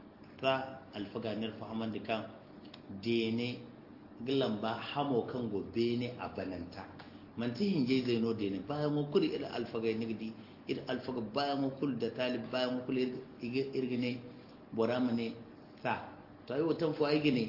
sa alfaga nirfa haman da kan dene gilan ba hamo kan gobe ne a bananta manti hinje zai no dene bayan mu kuri ila alfaga nigdi ila alfaga bayan mu kul da talib bayan mu kul irgine borama ne sa to ai watan fu ai gine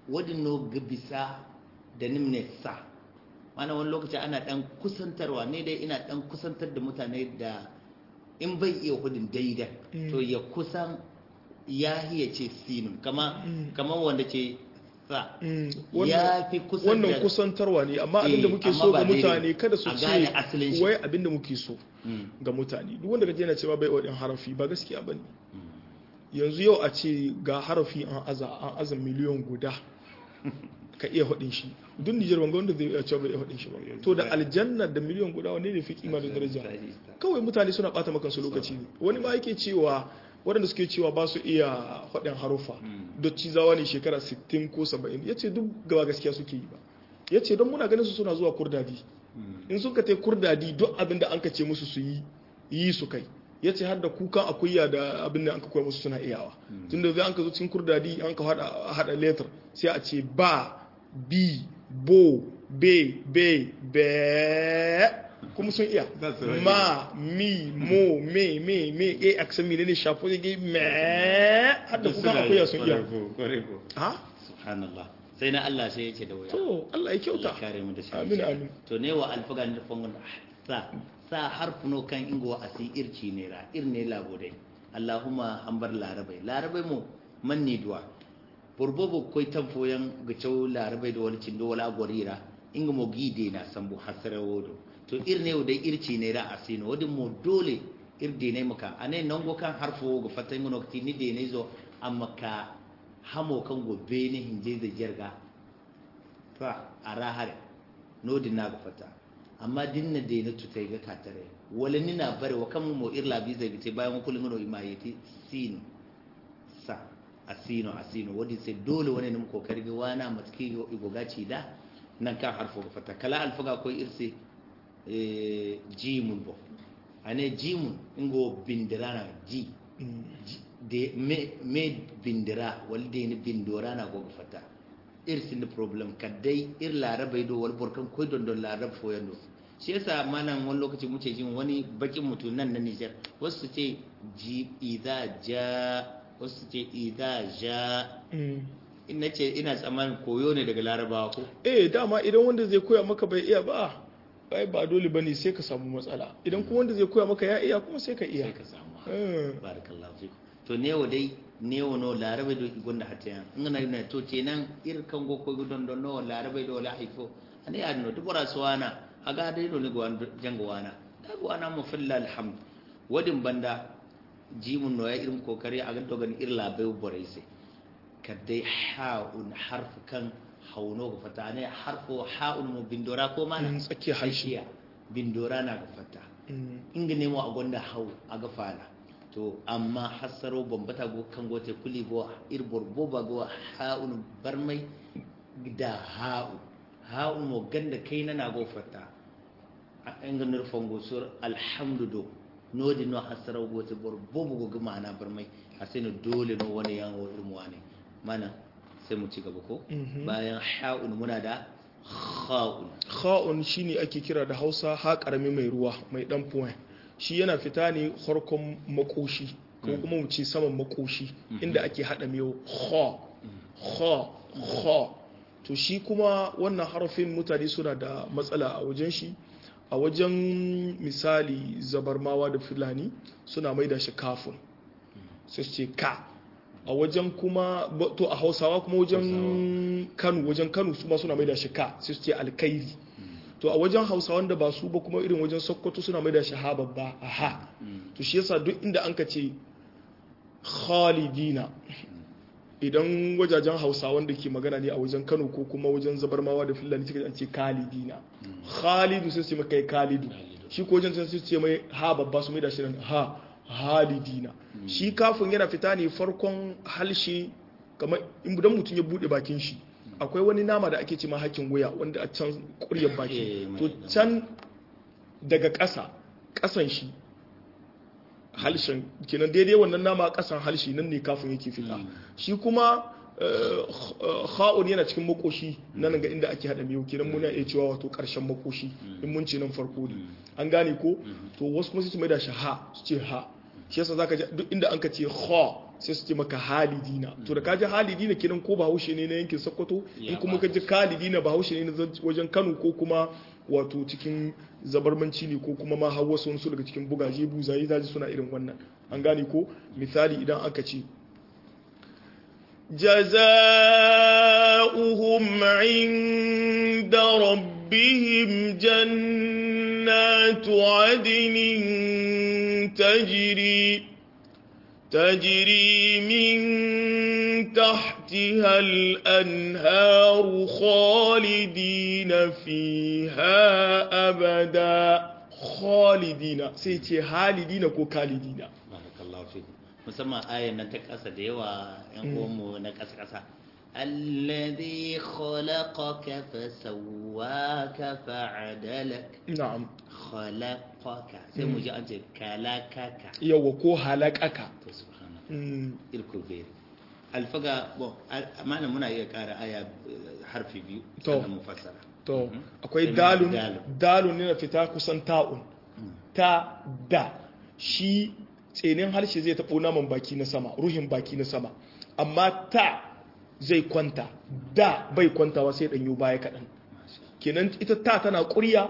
wadin no ga bisa da nimne sa mana wani lokaci ana dan kusantarwa ne dai ina dan kusantar da mutane da in bai iya hudin daidai to ya kusan ya hiya ce sinun kama kama wanda ce sa ya fi kusan wannan da- kusantarwa ne amma abinda Eh, muke amma so ba ga daidai. mutane kada su A ce gane asalin shi. wai abinda muke so Mm, ga mutane duk wanda kaje yana cewa bai wadin harafi ba gaskiya bane mm. yanzu yau a ce ga harafi an aza an aza miliyon guda ka iya hudin shi duk Nijar ban ga wanda zai iya cewa bai iya hudin shi ba to da aljanna da miliyon guda wanne ne fi kima da daraja kawai mutane suna bata maka su lokaci ne wani ma yake cewa waɗanda suke cewa ba su iya faɗin harufa dotti zawa ne shekara 60 ko 70 ya ce duk gaba gaskiya suke yi ba ya ce don muna ganin su suna zuwa kurdadi in sun ka te kurdadi duk abin da an ka ce musu su yi yi su kai ya ce har da kukan akuya da abin da an ka koya musu suna iyawa tun da zai an ka zo cikin kurdadi an ka haɗa letter sai a ce ba bi bo be be be kuma sun iya That's right. ma mi mo me me me e aksan mi ne shafo ne me har da kukan akuya sun iya ha subhanallah sai na Allah sai ya ce da wuya to Allah ya Allah kyauta kare mu da shi amin amin to ne wa alfagan da fangon sa sa harfuno kan ingo asi irci ne ra irne labodai Allahumma ambar larabai larabai mu manni duwa burbobo koi tamfoyan gacau larabai da wani cindo wala gorira inga mo gide na sambu hasara wodo to irne wo dai irci ne ra asino wadin mo dole irde ne maka ane nango kan harfo ga fatan ngono tini de ne zo amma ka hamo kan gobe ne hinje da jirga fa a rahare nodin na ga fata amma dinna de na tutai ga katare wala ni na bare wa kan mo irla bi zai bite bayan kullun ngono imayeti sino sa asino asino wadi sai dole wani nim kokari ga wana matki go igogaci da nan kan harfo ga fata kala alfaga ko irse eh jimun bo ane jimun ingo bindirana ji ji- de me me bindira wal de ni bindora na go ga fata irsin da problem kadai ir larabai do wal borkan koy don don larab fo yando shi yasa manan wani lokaci muke jin wani bakin mutum nan na Niger wasu su ce ji idza ja wasu su ce idza ja in nace ina tsammanin koyo ne daga larabawa ko eh dama idan wanda zai koya maka bai iya ba bai ba dole bane sai ka samu matsala idan kuma wanda zai koya maka ya iya kuma sai ka iya sai ka samu Eh. barakallahu fiku to newo dai newo no larabe do igonda hatta ngana na to kenan ir kango ko gudon don no larabe do la haifo ani adno to bora suwana aga dai do ni go jango wana da go ana mu filla alhamd wadin banda jimun no ya irin kokari aga to gan ir labe bore sai kadai ha'un harf kan hauno ga fata ne harfo ha'un mu bindora ko mana Mm, tsakiyar harshe. Tsakiya. bindora na ga fata Mm. inga nemo a gwanda hau a ga fala to amma hasaro bambata go kan gote kuli go ir borbo ba go ha'un barmai da ha'u ha'u mo ganda kai na na go fata a inga nurfan go sur alhamdu nodi no hasaro go te borbo go ga mana barmai asino dole no wani yan wo irmu wani mana sai mu ci gaba ko Mhm. bayan ha'un muna da kha'un kha'un shine ake kira da Hausa ha karami mai ruwa mai dan point shi yana fita ne harkon makoshi ko kuma mu ce saman makoshi inda ake hada miyo kha kha kha to shi kuma wannan harafin mutane suna da matsala a wajen shi a wajen misali zabarmawa da fulani suna maida shi kafin sai su ce ka a wajen kuma ba- to a hausawa kuma wajen kano wajen kano su ma suna maida shi ka sai su ce alkairi to a wajen hausawan da ba su ba kuma irin wajen sokoto suna maida shi ha babba a ha to shi yasa duk inda an ka ce khalidina idan wajajen hausawan da ke magana ne a wajen kano ko kuma wajen zabarmawa da fulani suka an ce khalidina khalidu sai su ce mai kai khalidu shi ko wajen sai su ce mai ha babba su mai da shi nan ha halidina shi kafin yana fita ne farkon halshe kamar idan mutum ya bude bakin shi akwai wani nama da ake ce ma hakin wuya wanda a can kuryar Eh, baki mai to dama. can daga ƙasa ƙasan shi halshen kenan daidai wannan nama ƙasan halshi nan ne kafin yake fita shi kuma eh, eh, kha'un yana cikin makoshi nan ga inda ake hada miyo kenan muna iya cewa wato ƙarshen makoshi in mun ce nan farko ne an gane ko to wasu kuma su mai da shi ha su ce ha shi yasa zaka ji duk inda an ka ce kha sai su ce maka halidina to da kaji halidina kiran ko bahaushe ne na yankin sokoto in Ya kuma ba kaji kalidina bahaushe ne na zan- wajen kano ko kuma wato cikin zabarmanci ne ko kuma ma har wasu wasu daga cikin bugaje buzaye zaji suna irin wannan an gane ko misali idan aka ce جزاؤهم عند ربهم جنات عدن تجري تجري من تحتها الأنهار خالدين فيها أبدا خالدين سيتي خالدين كو خالدين barakallahu fi musamman ayan nan ta ƙasa da yawa yan uwanmu na ƙasa ƙasa alladhi khalaqaka fasawwaka fa'adalak na'am khalaqaka sai mu ji an ce kalakaka yawa ko halakaka to subhanallah Mm, irko bere alfaga bon al- amana muna iya ƙara aya eh, harfi biyu To. sannan mu fassara to Mhm. akwai Sai mu dalun ji dalun. dalun ne na fita kusan ta'un ta da shi tsenin harshe zai taɓo naman baki na sama ruhin baki na sama amma ta zai kwanta da bai kwantawa sai ɗanyo baya kaɗan kenan ita ta tana ƙurya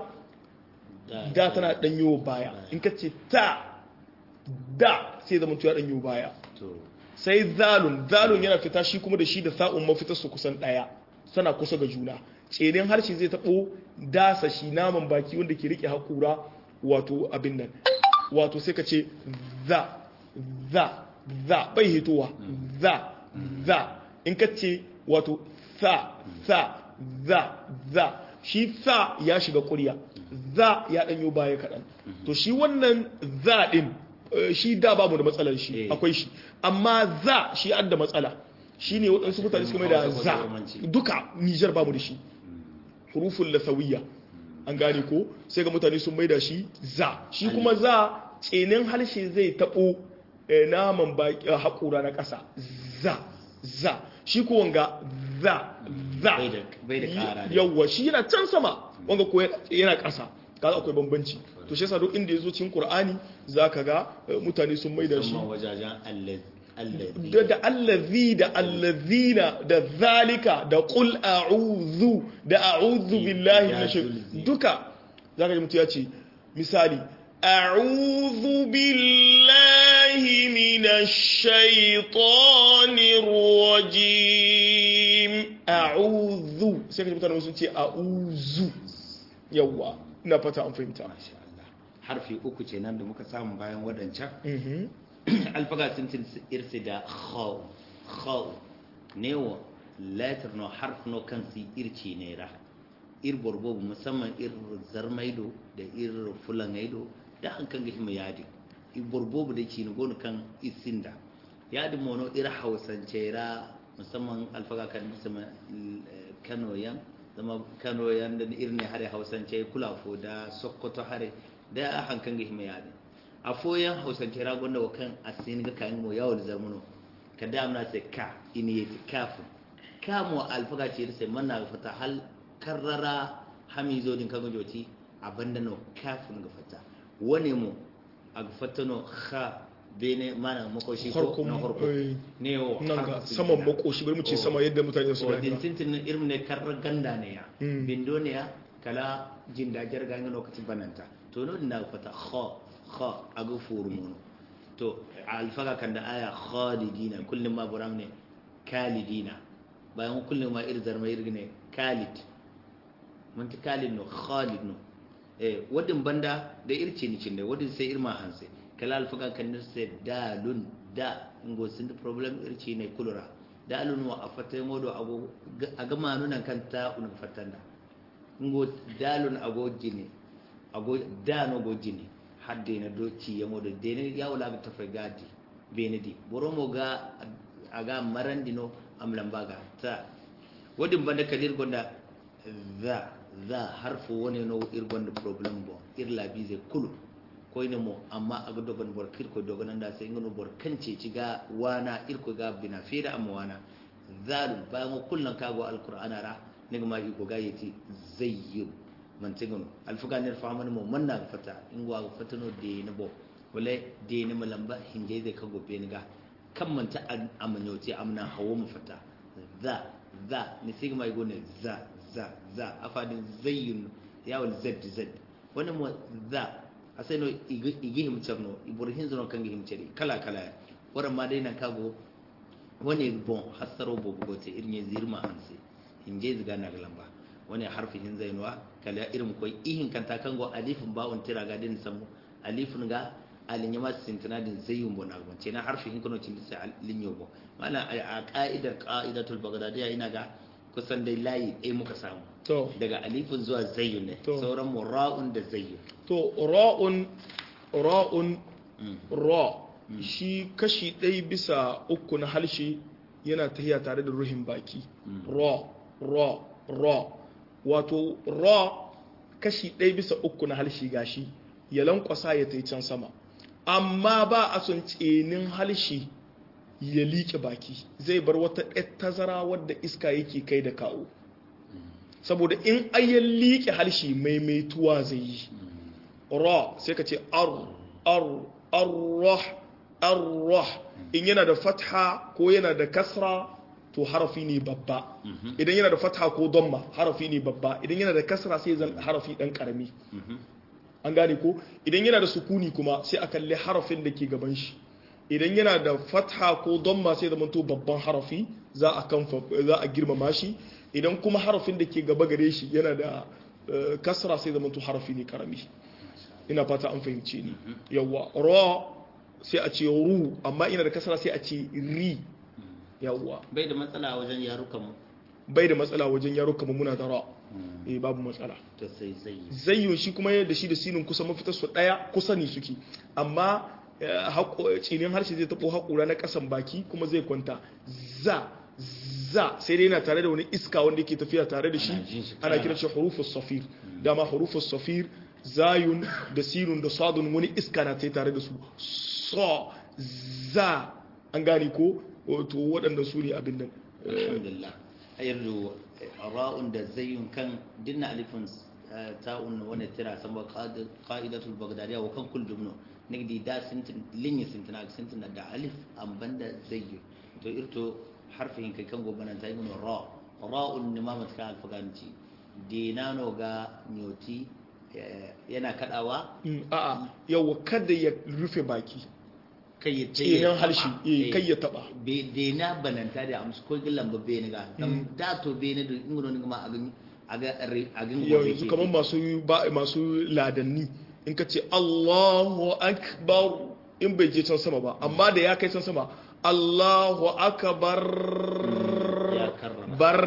da tana ɗanyo baya in ka ce ta da sai zama ya ɗanyo baya to sai zalun zalun yana fita shi kuma da shi da sa'un mafitar su kusan ɗaya sana kusa ga juna tsenin harshe zai taɓo dasa shi naman baki wanda ke rike haƙura wato abin nan wato sai ka ce za za za bai hitowa za za in ka ce wato sa sa za za shi sa ya shiga ƙurya za ya ɗanyo baya kaɗan to shi wannan za ɗin eh, shi da babu da matsalar shi Eh. akwai shi amma za shi an da matsala shi ne waɗansu mutane suka mai da Hausa ko za Jarumanci. duka nijar babu da shi hurufun lasawiyya an gane ko sai ga mutane sun mai da shi za shi kuma za tsenin harshe zai taɓo eh, naman baki eh, haƙura na ƙasa za za shi ko wanga za za Bai da- bai da ƙara ne. yawwa shi yana can sama wanga ko yana ƙasa kaga akwai bambanci to shi yasa duk inda yazo cikin Qur'ani zaka ga eh, mutane sun mai da shi musamman wajajen allazi allazi da da allazi da allazina da zalika da qul a'udhu da a'udhu billahi minash zulzi. duka zaka ji mutu ya ce misali a'udhu billahi minash shaitanir rajim a'udhu sai ka ji mutane sun ce a'udhu yawa ina fata an fahimta masha Allah harfi uku ce nan da muka samu bayan waɗancan mhm alfaga sun tin irsi da khaw khaw newo letter no harf no kan si irci ne ra ir borbobu musamman ir zarmaido da ir fulangaido da an kan gihima yadi ir borbobu da ci gonu kan isinda yadi mono ir hausance ra musamman alfaga kan musamman kano yan zama kano yan da irin hare hausance kulafo da sokoto hare da hankan gihima yadi a foyan hausance ragon da wakan a sin ga kayan mo yawon zarmuno ka da amna sai ka ini yati kafu ka mo alfaga ce sai manna ga fata hal karrara hami zo din kaga joti abanda no kafin ga fata wane mo a ga fata no kha bene mana makoshi ko Harkon, na harko eh, ne o nan ga harfi saman gida. makoshi bari mu ce Oh. sama yadda mutane su o gani din tintin irin ne karra ganda ne ya Mm. bindo ne ya kala jinda jarga ga lokacin bananta to no din da fata kha kha aga furu mono to alfaga kan da aya khalidina kullum ma buram ne kalidina bayan kullum ma irzar mai irgine kalid mun ta kalid no khalid no eh wadin banda da irce ni cinde wadin sai irma hanse kala alfaga kan da sai dalun da ingo sun da problem irce ne kulura dalun wa afata ngodo ago aga manunan kan ta un fatanda ingo dalun ago jini ago dano go jini hadde na doci ya modo dene ya wala ga tafa gadi benedi boromo ga aga marandino am lambaga ta wadin banda kadir gonda za za harfu woni no ir gonda problem bo ir labize kulu ko ina mo amma aga dogon bor kir ko dogon anda sai ngono bor kance ci ga wana ir ko ga bina fira am wana zalim bayan mo kullan kago alqur'ana ra niga ma iko ga yati zayyib man tigono alfuga ner famani mo manna ga fata in wa ga fata no de ne bo wala de ne malamba hinje de kago be ni ga kan manta amanyoti amna hawo mu fata za za ni sigma igo ne za za za afadin zayyun yawal zad zad wani mu za asai no igi himcarno ibrahim zano kan himcari kala kala waran ma dai nan kago wani bon hasaro bo gote irin ya zirma anse hinje ziga na lamba wani harfi hin zainwa kala irin koi ihin kanta kango alifin bawon tira ga din samu alifin ga alin yama sintina din zayyun bo na gonce na harfi hin kono cin sai linyo bo mana a ka'idar qa'idatul baghdadiyya ina ga kusan dai layi ɗaya muka samu to daga alifin zuwa zayyun ne To. sauran mu ra'un da zayyun to ra'un ra'un Mm. ra shi kashi ɗaya bisa uku na harshe yana tahiya tare da ruhin baki ra ra ra wato ra kashi ɗaya bisa uku na harshe gashi ya lankwasa ya tai can sama amma ba a son tsenin harshe ya liƙe baki zai bar wata ɗaya tazara wadda iska yake kai da kawo saboda in ayyan liƙe harshe maimaituwa zai yi ra sai ka ce ar ar arrah arrah in yana da fatha ko yana da kasra to harafi ne babba idan yana da fatha ko damma harafi ne babba idan yana da kasra sai zan harafi dan karami an gane ko idan yana da sukuni kuma sai a kalli harafin da ke gaban shi idan yana da fatha ko damma sai zama to babban harafi za a kanfa za a girmama shi idan kuma harafin da ke gaba gare shi yana da eh, kasra sai zama to harafi ne karami ina fata an fahimce ni yawa ra sai a ce ru amma ina da kasra sai a ce ri yawa bai da matsala wajen yarukan mu bai da matsala wajen yaro kamar muna da ra eh babu matsala to sai zai zayyun shi kuma yadda shi da sinin kusa mafitar su daya kusa ne suke amma eh, haƙo- tsinin harshe zai taɓo haƙura na ƙasan baki kuma zai kwanta za za sai dai yana tare da wani iska wanda yake tafiya tare da shi Ana jin shi ana karara. kiran shi hurufus safir dama hurufus safir zayun da sinun da sadun wani iska na tai tare da su so za an gane ko to waɗanda su ne abin nan alhamdulillah ayardu ra'un da zayyun kan dinna alifin eh, ta'un wani tira san ba qad- qa'idatul baghdadiyya wa kan kul jumno nigdi da sintin linyi sintina sintina da alif an banda zayyun to irto harfin kai kan gobanan ta yi mun ra ra'un ni ma matka alfaganci dinano ga nyoti eh, yana kadawa Mm, a'a yawa kada ya rufe baki kai ya tsinin harshe eh, kai ya taba be de na bananta da amsu ko gilan ba bene ga dan da to bene da ingono ni ma agin aga re agin yanzu kamar masu ba masu ladanni in ka ce Allahu akbar in bai je can sama ba amma da ya kai can sama Allahu akbar ya karrama bar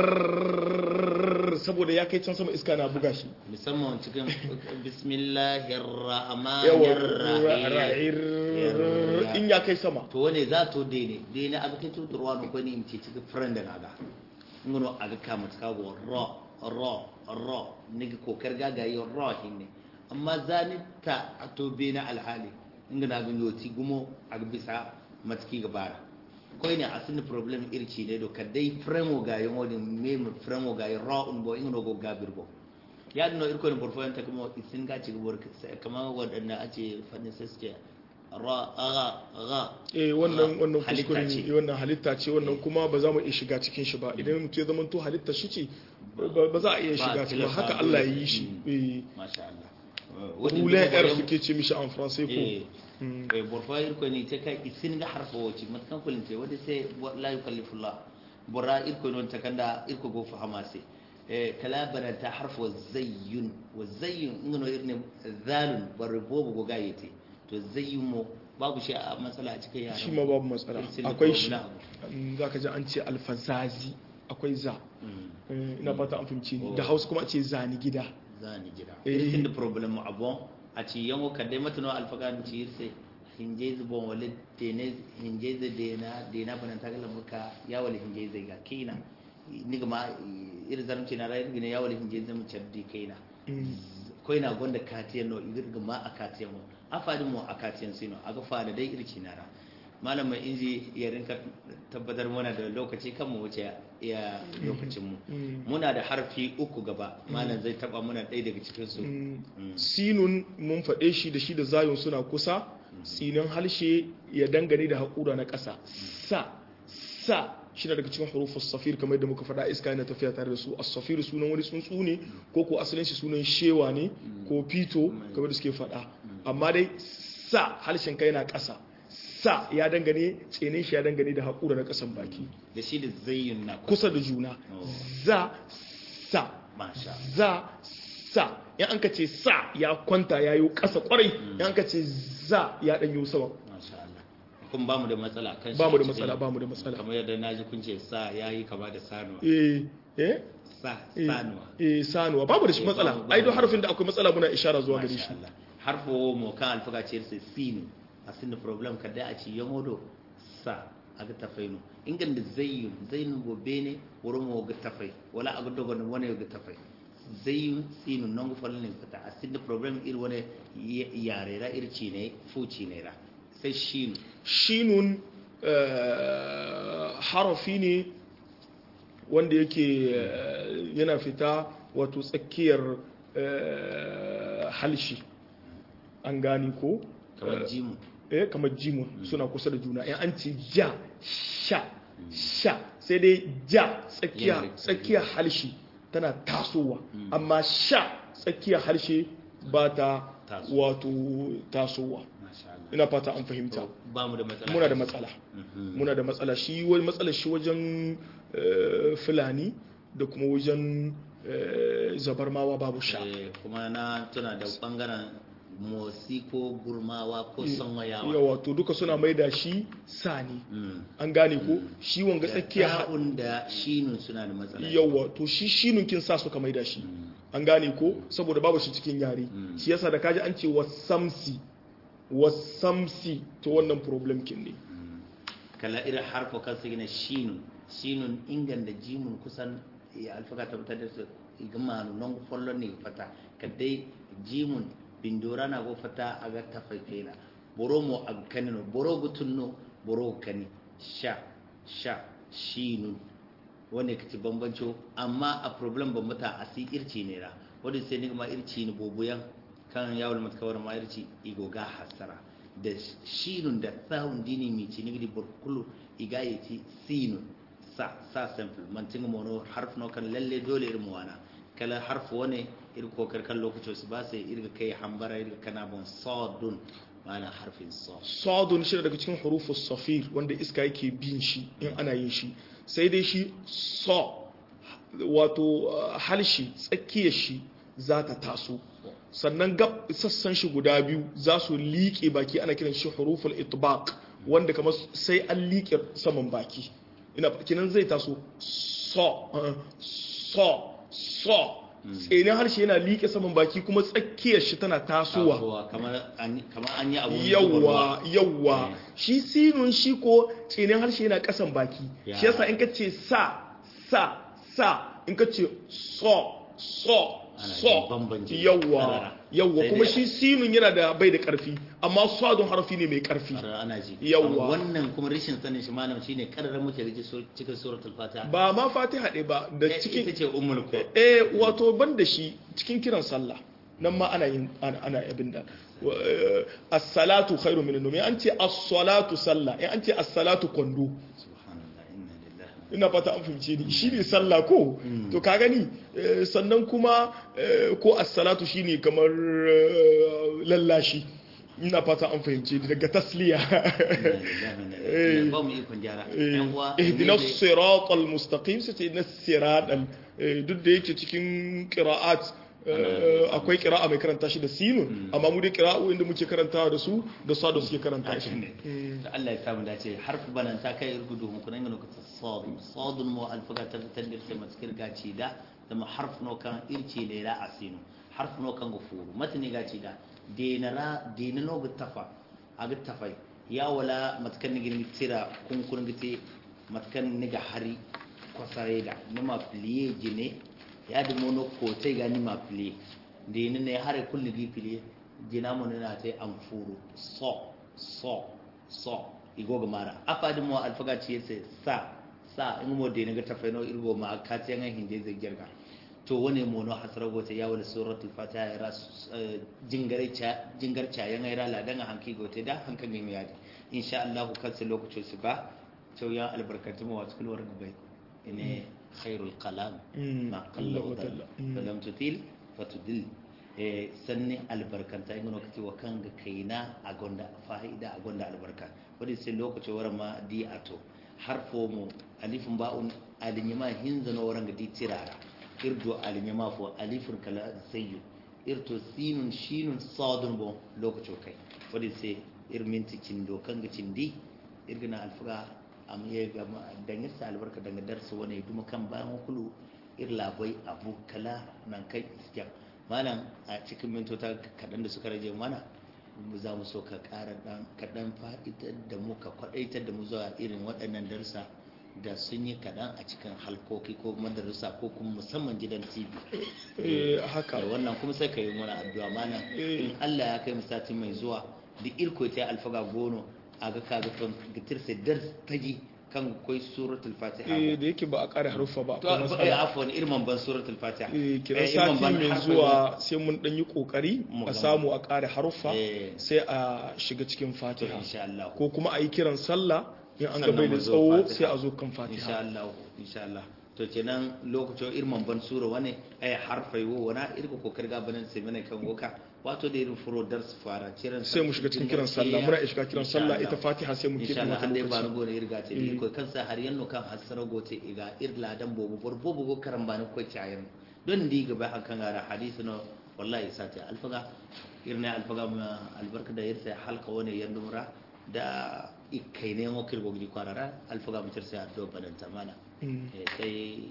saboda ya kai can sama iska na buga shi musamman cikin bismillahir rahmanir yawa rahim ra'ir in ya kai sama to wane za to dene dene aga kin tuturwa no ko ni in ce cikin friend da naga ngono aga kama ta go ro ro ro nigi kokar gaga yi ro hinne amma zani ta to bene alhali ingana ga yoti gumo aga bisa matki gabara koy ne asini problem irci ne do kadai fremo ga yon wodi mem fremo ga ro un bo ingno go gabir bo ya dino irko ne borfo yanta kuma isin ga ci gobor kamar wadanna ace fannin sai suke ra aga aga eh wannan wannan Halitta kuskure ce. ne wannan halitta ce wannan kuma ba za mu iya shiga cikin shi ba idan mutum ya zama to halitta shi ce ba ba za a iya Ba shiga cikin ba tilasta haka dole Allah ya sai- yi shi Mm. eh masha Allah Wadin roulet duba r yau- suke ce mishi en français ko eh Mm. eh borfo irko ne te kai isin ga harfa woci matkan kulin te wadi sai wa- la yukallifullah bora irko non takanda irko go fahama sai eh kala bana ta harfa wa zayyun wa zayyun ingano irne zalun barbobo go gayete to zayyun mo babu shi a matsala a cikin yaran shi ma babu matsala Isin da akwai ko shi wani abu. Mm, za ka ji an ce alfazazi akwai za Mm. Eh, ina fata an fahimci ni Oh. da hausa kuma a ce zani gida zani jira Eh. irsin da problem mu abon a ci yango kadai matano alfagan ci irse hinjezi bon wale dene hinjezi dena dena banan tagala muka ya wale hinjezi ga kina niga ma ir zaramci na rai gine ya wale hinjezi mu caddi kaina Mm. ko ina gonda katiyan no igir ma a katiyan mu afadin mu a katiyan sino aga fada dai irki nara malamin inji ya rinka tabbatar mana da lokaci kan mu wuce ya lokacin mu Mm. muna da harfi uku gaba malam zai taba muna ɗaya daga cikin su Mm. Mm. sinun mun faɗe shi da shi da zayun suna kusa tsinin harshe ya dangane da haƙura na ƙasa sa sa shi na daga cikin hurufus safir kamar yadda muka faɗa iska yana tafiya tare da su as-safir sunan wani tsuntsu ne ko ko asalin shi sunan shewa ne ko fito kamar da suke faɗa amma dai sa harshen kai yana ƙasa sa ya dangane tsinin shi ya dangane da haƙura na ƙasan baki da shi da zayyun na kusa da juna za sa masha za sa in an ka ce sa ya kwanta ya yi ƙasa ƙwarai in an ka ce za ya ɗanyo sama masha Allah kun ba mu da matsala kan shi ba mu da a cikin- matsala ba mu da matsala kamar yadda na ji kun ce sa yayi kama da sanuwa eh eh sa eh, sanuwa eh sanuwa babu da shi Eh, matsala babu- ai don babu. harfin da akwai matsala muna ishara zuwa gare Masha shi Allah. harfo mo kan alfaga ce sai sinu a sin problem ka da a ci yamodo sa aga tafainu ingan da zayyun zayyun go bene wuro mo ga tafai wala aga dogo no wani ga tafai zayyun sinu non go fallen fata a sin problem ir wani yare ra ir ci ne fuci ne ra sai shinu shinun eh, harafi ne wanda yake eh, yana fita wato tsakiyar eh, halshi an gani ko kamar jimu eh kamar jimun suna kusa da juna in an ce ja sha sha sai dai ja tsakiya Yana da- tsakiya harshe tana tasowa amma sha tsakiya harshe ba ta Tasowa. wato tasowa masha Allah ina fata an fahimta To, ba mu da matsala muna da matsala Mhm. muna da matsala shi wani matsalar shi wajen eh, fulani da kuma wajen eh, zabarmawa babu sha Eh, kuma na tuna da bangaren motsi ko gurmawa ko sanwayawa yawa to duka suna maida shi sani Mm. an gane ko shi wanga da tsakiya ta'un da shinun suna da matsala yawa to shi shinun kin sa suka maida shi an gane ko saboda babu shi cikin yare shi yasa da kaji an ce wasamsi wasamsi to wannan problem kin ne kala irin harfa kan su gina shinun shinun ingan da jimun kusan ya alfaka tabbatar da su igama non follon ne fata kadai jimun bindora na go fata aga tafaifena boro mo aga kanino boro gutunno boro kani sha sha shinun wanda kaci bambanco amma a problem bambata a si irci ne ra wadda sai nigma irci ne bobuyan kan yawon matkawar ma irci igo ga hasara da shinun da tsawon dini mai ci nigdi burkulu iga ya ci sinun sa sa simple mantin mono harf no kan lalle dole irin wana kala harf wane irin kokar kan lokacin su ba sai irga kai hambara irga kana bon sadun ma'ana harfin sa sadun shi daga cikin hurufus safir wanda iska yake bin shi in ana yin shi sai dai shi so wato uh, halshi tsakiyar shi za ta taso sannan gab sassan shi guda biyu za su liƙe baki ana kiran shi huruful itbaq wanda kamar sai an liƙe saman baki ina kinan zai taso so uh, so so tsinin harshe yana liƙe saman baki kuma tsakiyar shi tana tasowa Tasowa, kamar an kamar an yi abu yawwa yawwa Eh. shi sinun shi ko tsinin harshe yana kasan baki Ya. shi yasa in ka ce sa sa sa in ka ce so so Ana so jin bambanci. yawwa Karara. yawwa Sai kuma dai- shi sinun yana da bai da karfi amma sadun harfi ne mai karfi Karar ana ji Yawwa. Amma wannan kuma rashin sanin shi malam shine kararar muke gaji sur- cikin suratul fatiha ba ma fatiha ɗaya ba da Eh, cikin ita ce ummul qur'an eh wato ban da shi cikin kiran sallah nan ma ana yin ana ana abin da wa- eh, as-salatu khairu min an-nawm an ce as-salatu sallah in an ce as-salatu kwando subhanallah inna lillahi ina fata an fahimce ni shi ne sallah ko to ka gani eh, sannan kuma eh, ko as-salatu shine kamar eh, lallashi ina fata an fahimce ni daga tasliya inna lillahi inna ilaihi ba mu ikon gyara yan uwa ihdina ne dai- siratal mustaqim sai ihdina siratal eh, duk da yake cikin qira'at eh, akwai qira'a mai karanta shi da sinun amma mu dai qira'u inda muke karantawa da su da sadu suke karanta shi da Allah ya samu dace harfi banan ta kai irgudu mu kunan ga lokacin sadun sadun mu alfaga ta fitar da sai maskir gaci da da harf no kan irci ne la asinu harf no kan gufuru matani gaci da denara denano gutafa aga tafai ya wala matkan ni gini tira kun kun gite matkan ni ga hari kwasare da nima pliye jine ya da mono ko tai ga nima pliye deni ne hare kulli gi pliye jina mo na tai amfuru so so so igoga mara afadin mo alfaga ci yace sa sa in mo de naga tafai no irgo ma ka ce ngan hinde zai girga to wani mono hasara gote ya wani suratul fatiha ya ras jingare cha jingar cha yan ai rala dan hanki gote da hankan ne yadi insha Allah kan sai lokacin su ba to ya albarkatu mu wasu kulwar bai ine khairul kalam ma qalla wa dalla falam tutil fatudil e sanni albarkanta in lokaci wa kan ga kaina a gonda fa'ida a gonda albarka wadi sai lokaci waran ma di ato harfo mu alifun ba'un alinyima hinza no waran ga di tirara irdo alinyima fo alifun kala sayyu irto sinun shinun sadun bo lokaci kai wadi sai irminti cindo kan ga cindi irgina alfuga am ye ga dangin sa albarka daga darsu wani duma kan bayan kulu ir labai abu kala nan kai iskiya malam a cikin mintota kaɗan da suka rage mana za mu so ka ƙara ɗan kaɗan fa'itar da mu ka kwaɗaitar da mu zuwa irin waɗannan darsa da sun yi kaɗan a cikin halkoki ko madarasa ko kuma musamman gidan tv haka wannan kuma sai ka yi mana addu'a malam in allah ya kai mu sati mai zuwa da irko ta alfaga gono a ga kaga kan gitir sai dar taji kan koi suratul fatiha eh da yake ba a kare haruffa ba to eh afwan irman ban suratul fatiha eh kiran sati mai zuwa sai mun dan yi kokari a samu a kare haruffa sai a shiga cikin fatiha insha Allah ko kuma a yi kiran sallah in an ga bai da tsawo sai a zo kan fatiha insha Allah insha Allah to kenan lokacin irman ban sura wani ay harfai wo wana irko kokari ga banan sai mana kan goka wato da irin furo dar su fara kiran sai mu shiga cikin kiran sallah muna shiga kiran sallah ita fatiha sai mu insha Allah an dai ba go ne irga ce ko kansa har yanno kan hasara gote iga irla dan bobo bor bobo go karan ba ko cayan don di gaba an kan gara hadisi no wallahi sati alfaga irna alfaga ma albarka da irsa halka wani yandumra da ikai ne mo kirgo gidi kwarara alfaga mutar sai addo bananta mana sai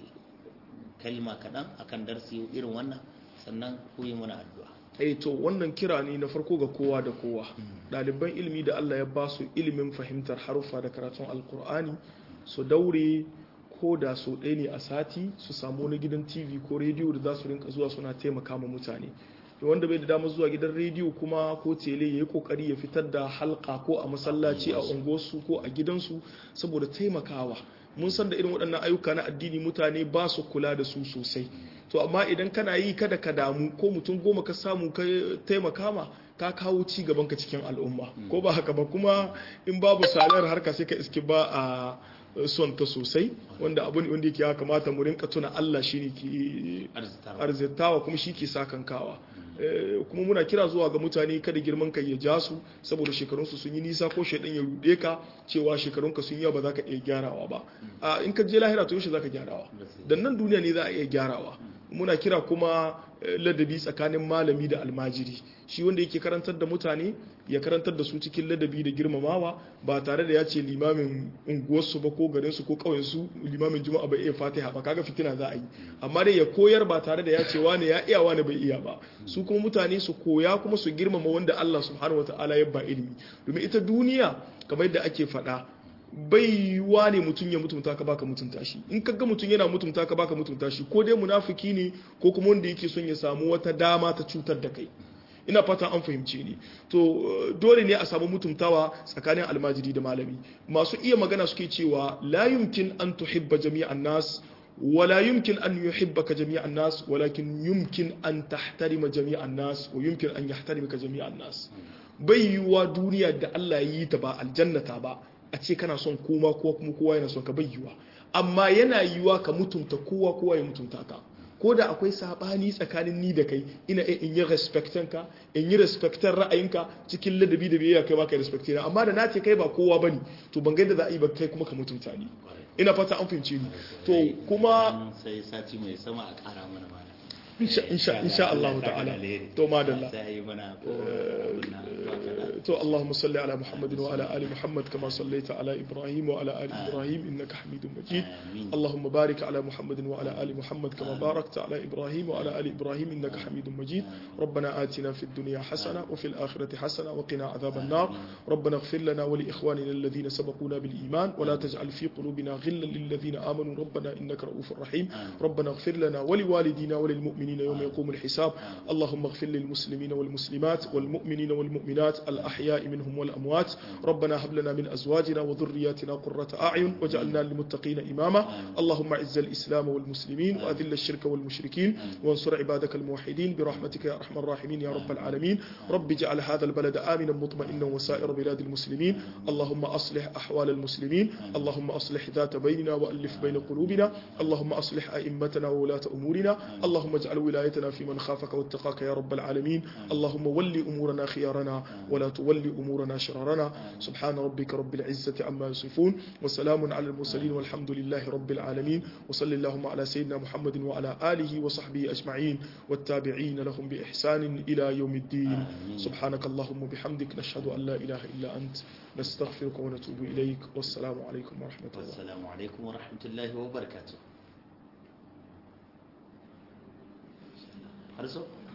kalma kaɗan akan darsi irin wannan sannan ku yi mana addu'a eh to wannan kira ne na farko ga kowa da kowa ɗaliban ilimi da Allah ya ba su ilimin fahimtar haruffa da karatun alkur'ani su daure ko da so ɗaya ne a sati su samu wani gidan tv ko rediyo da za su rinka zuwa suna taimaka ma mutane wanda bai da damar zuwa gidan rediyo kuma ko tele ya yi kokari ya fitar da halka ko a masallaci a unguwarsu ko a gidansu saboda taimakawa mun san da irin waɗannan ayyuka na addini mutane ba su kula da su sosai to amma idan kana yi kada ka damu ko mutum goma ka samu ka taimaka ma ka kawo ci gaban ka cikin al'umma ko ba haka ba kuma in babu salar harka sai ka iske ba a son ta sosai wanda abu ne wanda yake ya kamata mu rinka tuna Allah shine ke arzitawa kuma shi ke sakankawa kuma muna kira zuwa ga mutane kada girman kai ya ja su saboda shekarunsu sun yi nisa ko shaidan ya rude ka cewa shekarunka sun yawa ba za ka iya gyarawa ba a in ka je lahira to yaushe za ka gyarawa dan nan duniya ne za a iya gyarawa muna kira kuma ladabi tsakanin malami da almajiri shi wanda yake karantar da mutane ya karantar da su cikin ladabi da girmamawa ba tare da ya ce limamin unguwarsu ba ko garinsu ko ƙauyensu limamin juma'a bai iya fatiha ba kaga fitina za a yi amma dai ya koyar ba tare da ya ce wane ya iya wane bai iya ba su kuma mutane su koya kuma su girmama wanda Allah subhanahu wataala ya ba ilimi domin ita duniya kamar yadda ake faɗa bai yiwuwa ne mutum ya mutunta ka baka mutunta shi in kaga mutum yana mutunta ka baka mutunta shi ko dai munafiki ne ko kuma wanda yake son ya samu wata dama ta cutar da kai ina fata an fahimce ni to dole ne a samu mutuntawa tsakanin almajiri da malami masu iya magana suke cewa la yumkin an tuhibba jami'an nas ولا يمكن أن يحبك جميع الناس ولكن يمكن أن تحترم جميع الناس ويمكن أن يحترمك جميع الناس بيوا دنيا da Allah yi ta ba aljannata ba a ce kana son koma kowa kuma kowa yana son ka bayyuwa amma yana yiwa ka mutunta kowa kowa ya mutunta ka ko da akwai sabani tsakanin ni da kai ina in yi respectan ka in yi respectan ra'ayinka cikin ladabi da biyayya kai ma kai respecte na amma da na ce kai ba kowa bane to ban ga yadda za a yi ba kai kuma ka mutunta ni ina fata an fahimce ni to kuma sai sati mai sama a kara mana mana insha insha Allah ta'ala to madalla sai mana ko تو اللهم صل على محمد وعلى آل محمد كما صليت على إبراهيم وعلى آل إبراهيم إنك حميد مجيد اللهم بارك على محمد وعلى آل محمد كما باركت على إبراهيم وعلى آل إبراهيم إنك حميد مجيد ربنا آتنا في الدنيا حسنة وفي الآخرة حسنة وقنا عذاب النار ربنا اغفر لنا ولإخواننا الذين سبقونا بالإيمان ولا تجعل في قلوبنا غلا للذين آمنوا ربنا إنك رؤوف رحيم ربنا اغفر لنا ولوالدينا وللمؤمنين يوم يقوم الحساب اللهم اغفر للمسلمين والمسلمات والمؤمنين والمؤمنات الآن الأحياء منهم والأموات ربنا هب لنا من أزواجنا وذرياتنا قرة أعين واجعلنا للمتقين إماما اللهم أعز الإسلام والمسلمين وأذل الشرك والمشركين وانصر عبادك الموحدين برحمتك يا أرحم الراحمين يا رب العالمين رب اجعل هذا البلد آمنا مطمئنا وسائر بلاد المسلمين اللهم أصلح أحوال المسلمين اللهم أصلح ذات بيننا وألف بين قلوبنا اللهم أصلح أئمتنا وولاة أمورنا اللهم اجعل ولايتنا في من خافك واتقاك يا رب العالمين اللهم ول أمورنا خيارنا ولا تول أمورنا شرارنا سبحان ربك رب العزة عما يصفون وسلام على المرسلين والحمد لله رب العالمين وصل اللهم على سيدنا محمد وعلى آله وصحبه أجمعين والتابعين لهم بإحسان إلى يوم الدين سبحانك اللهم وبحمدك نشهد أن لا إله إلا أنت نستغفرك ونتوب إليك والسلام عليكم ورحمة الله والسلام عليكم ورحمة الله وبركاته. Har so?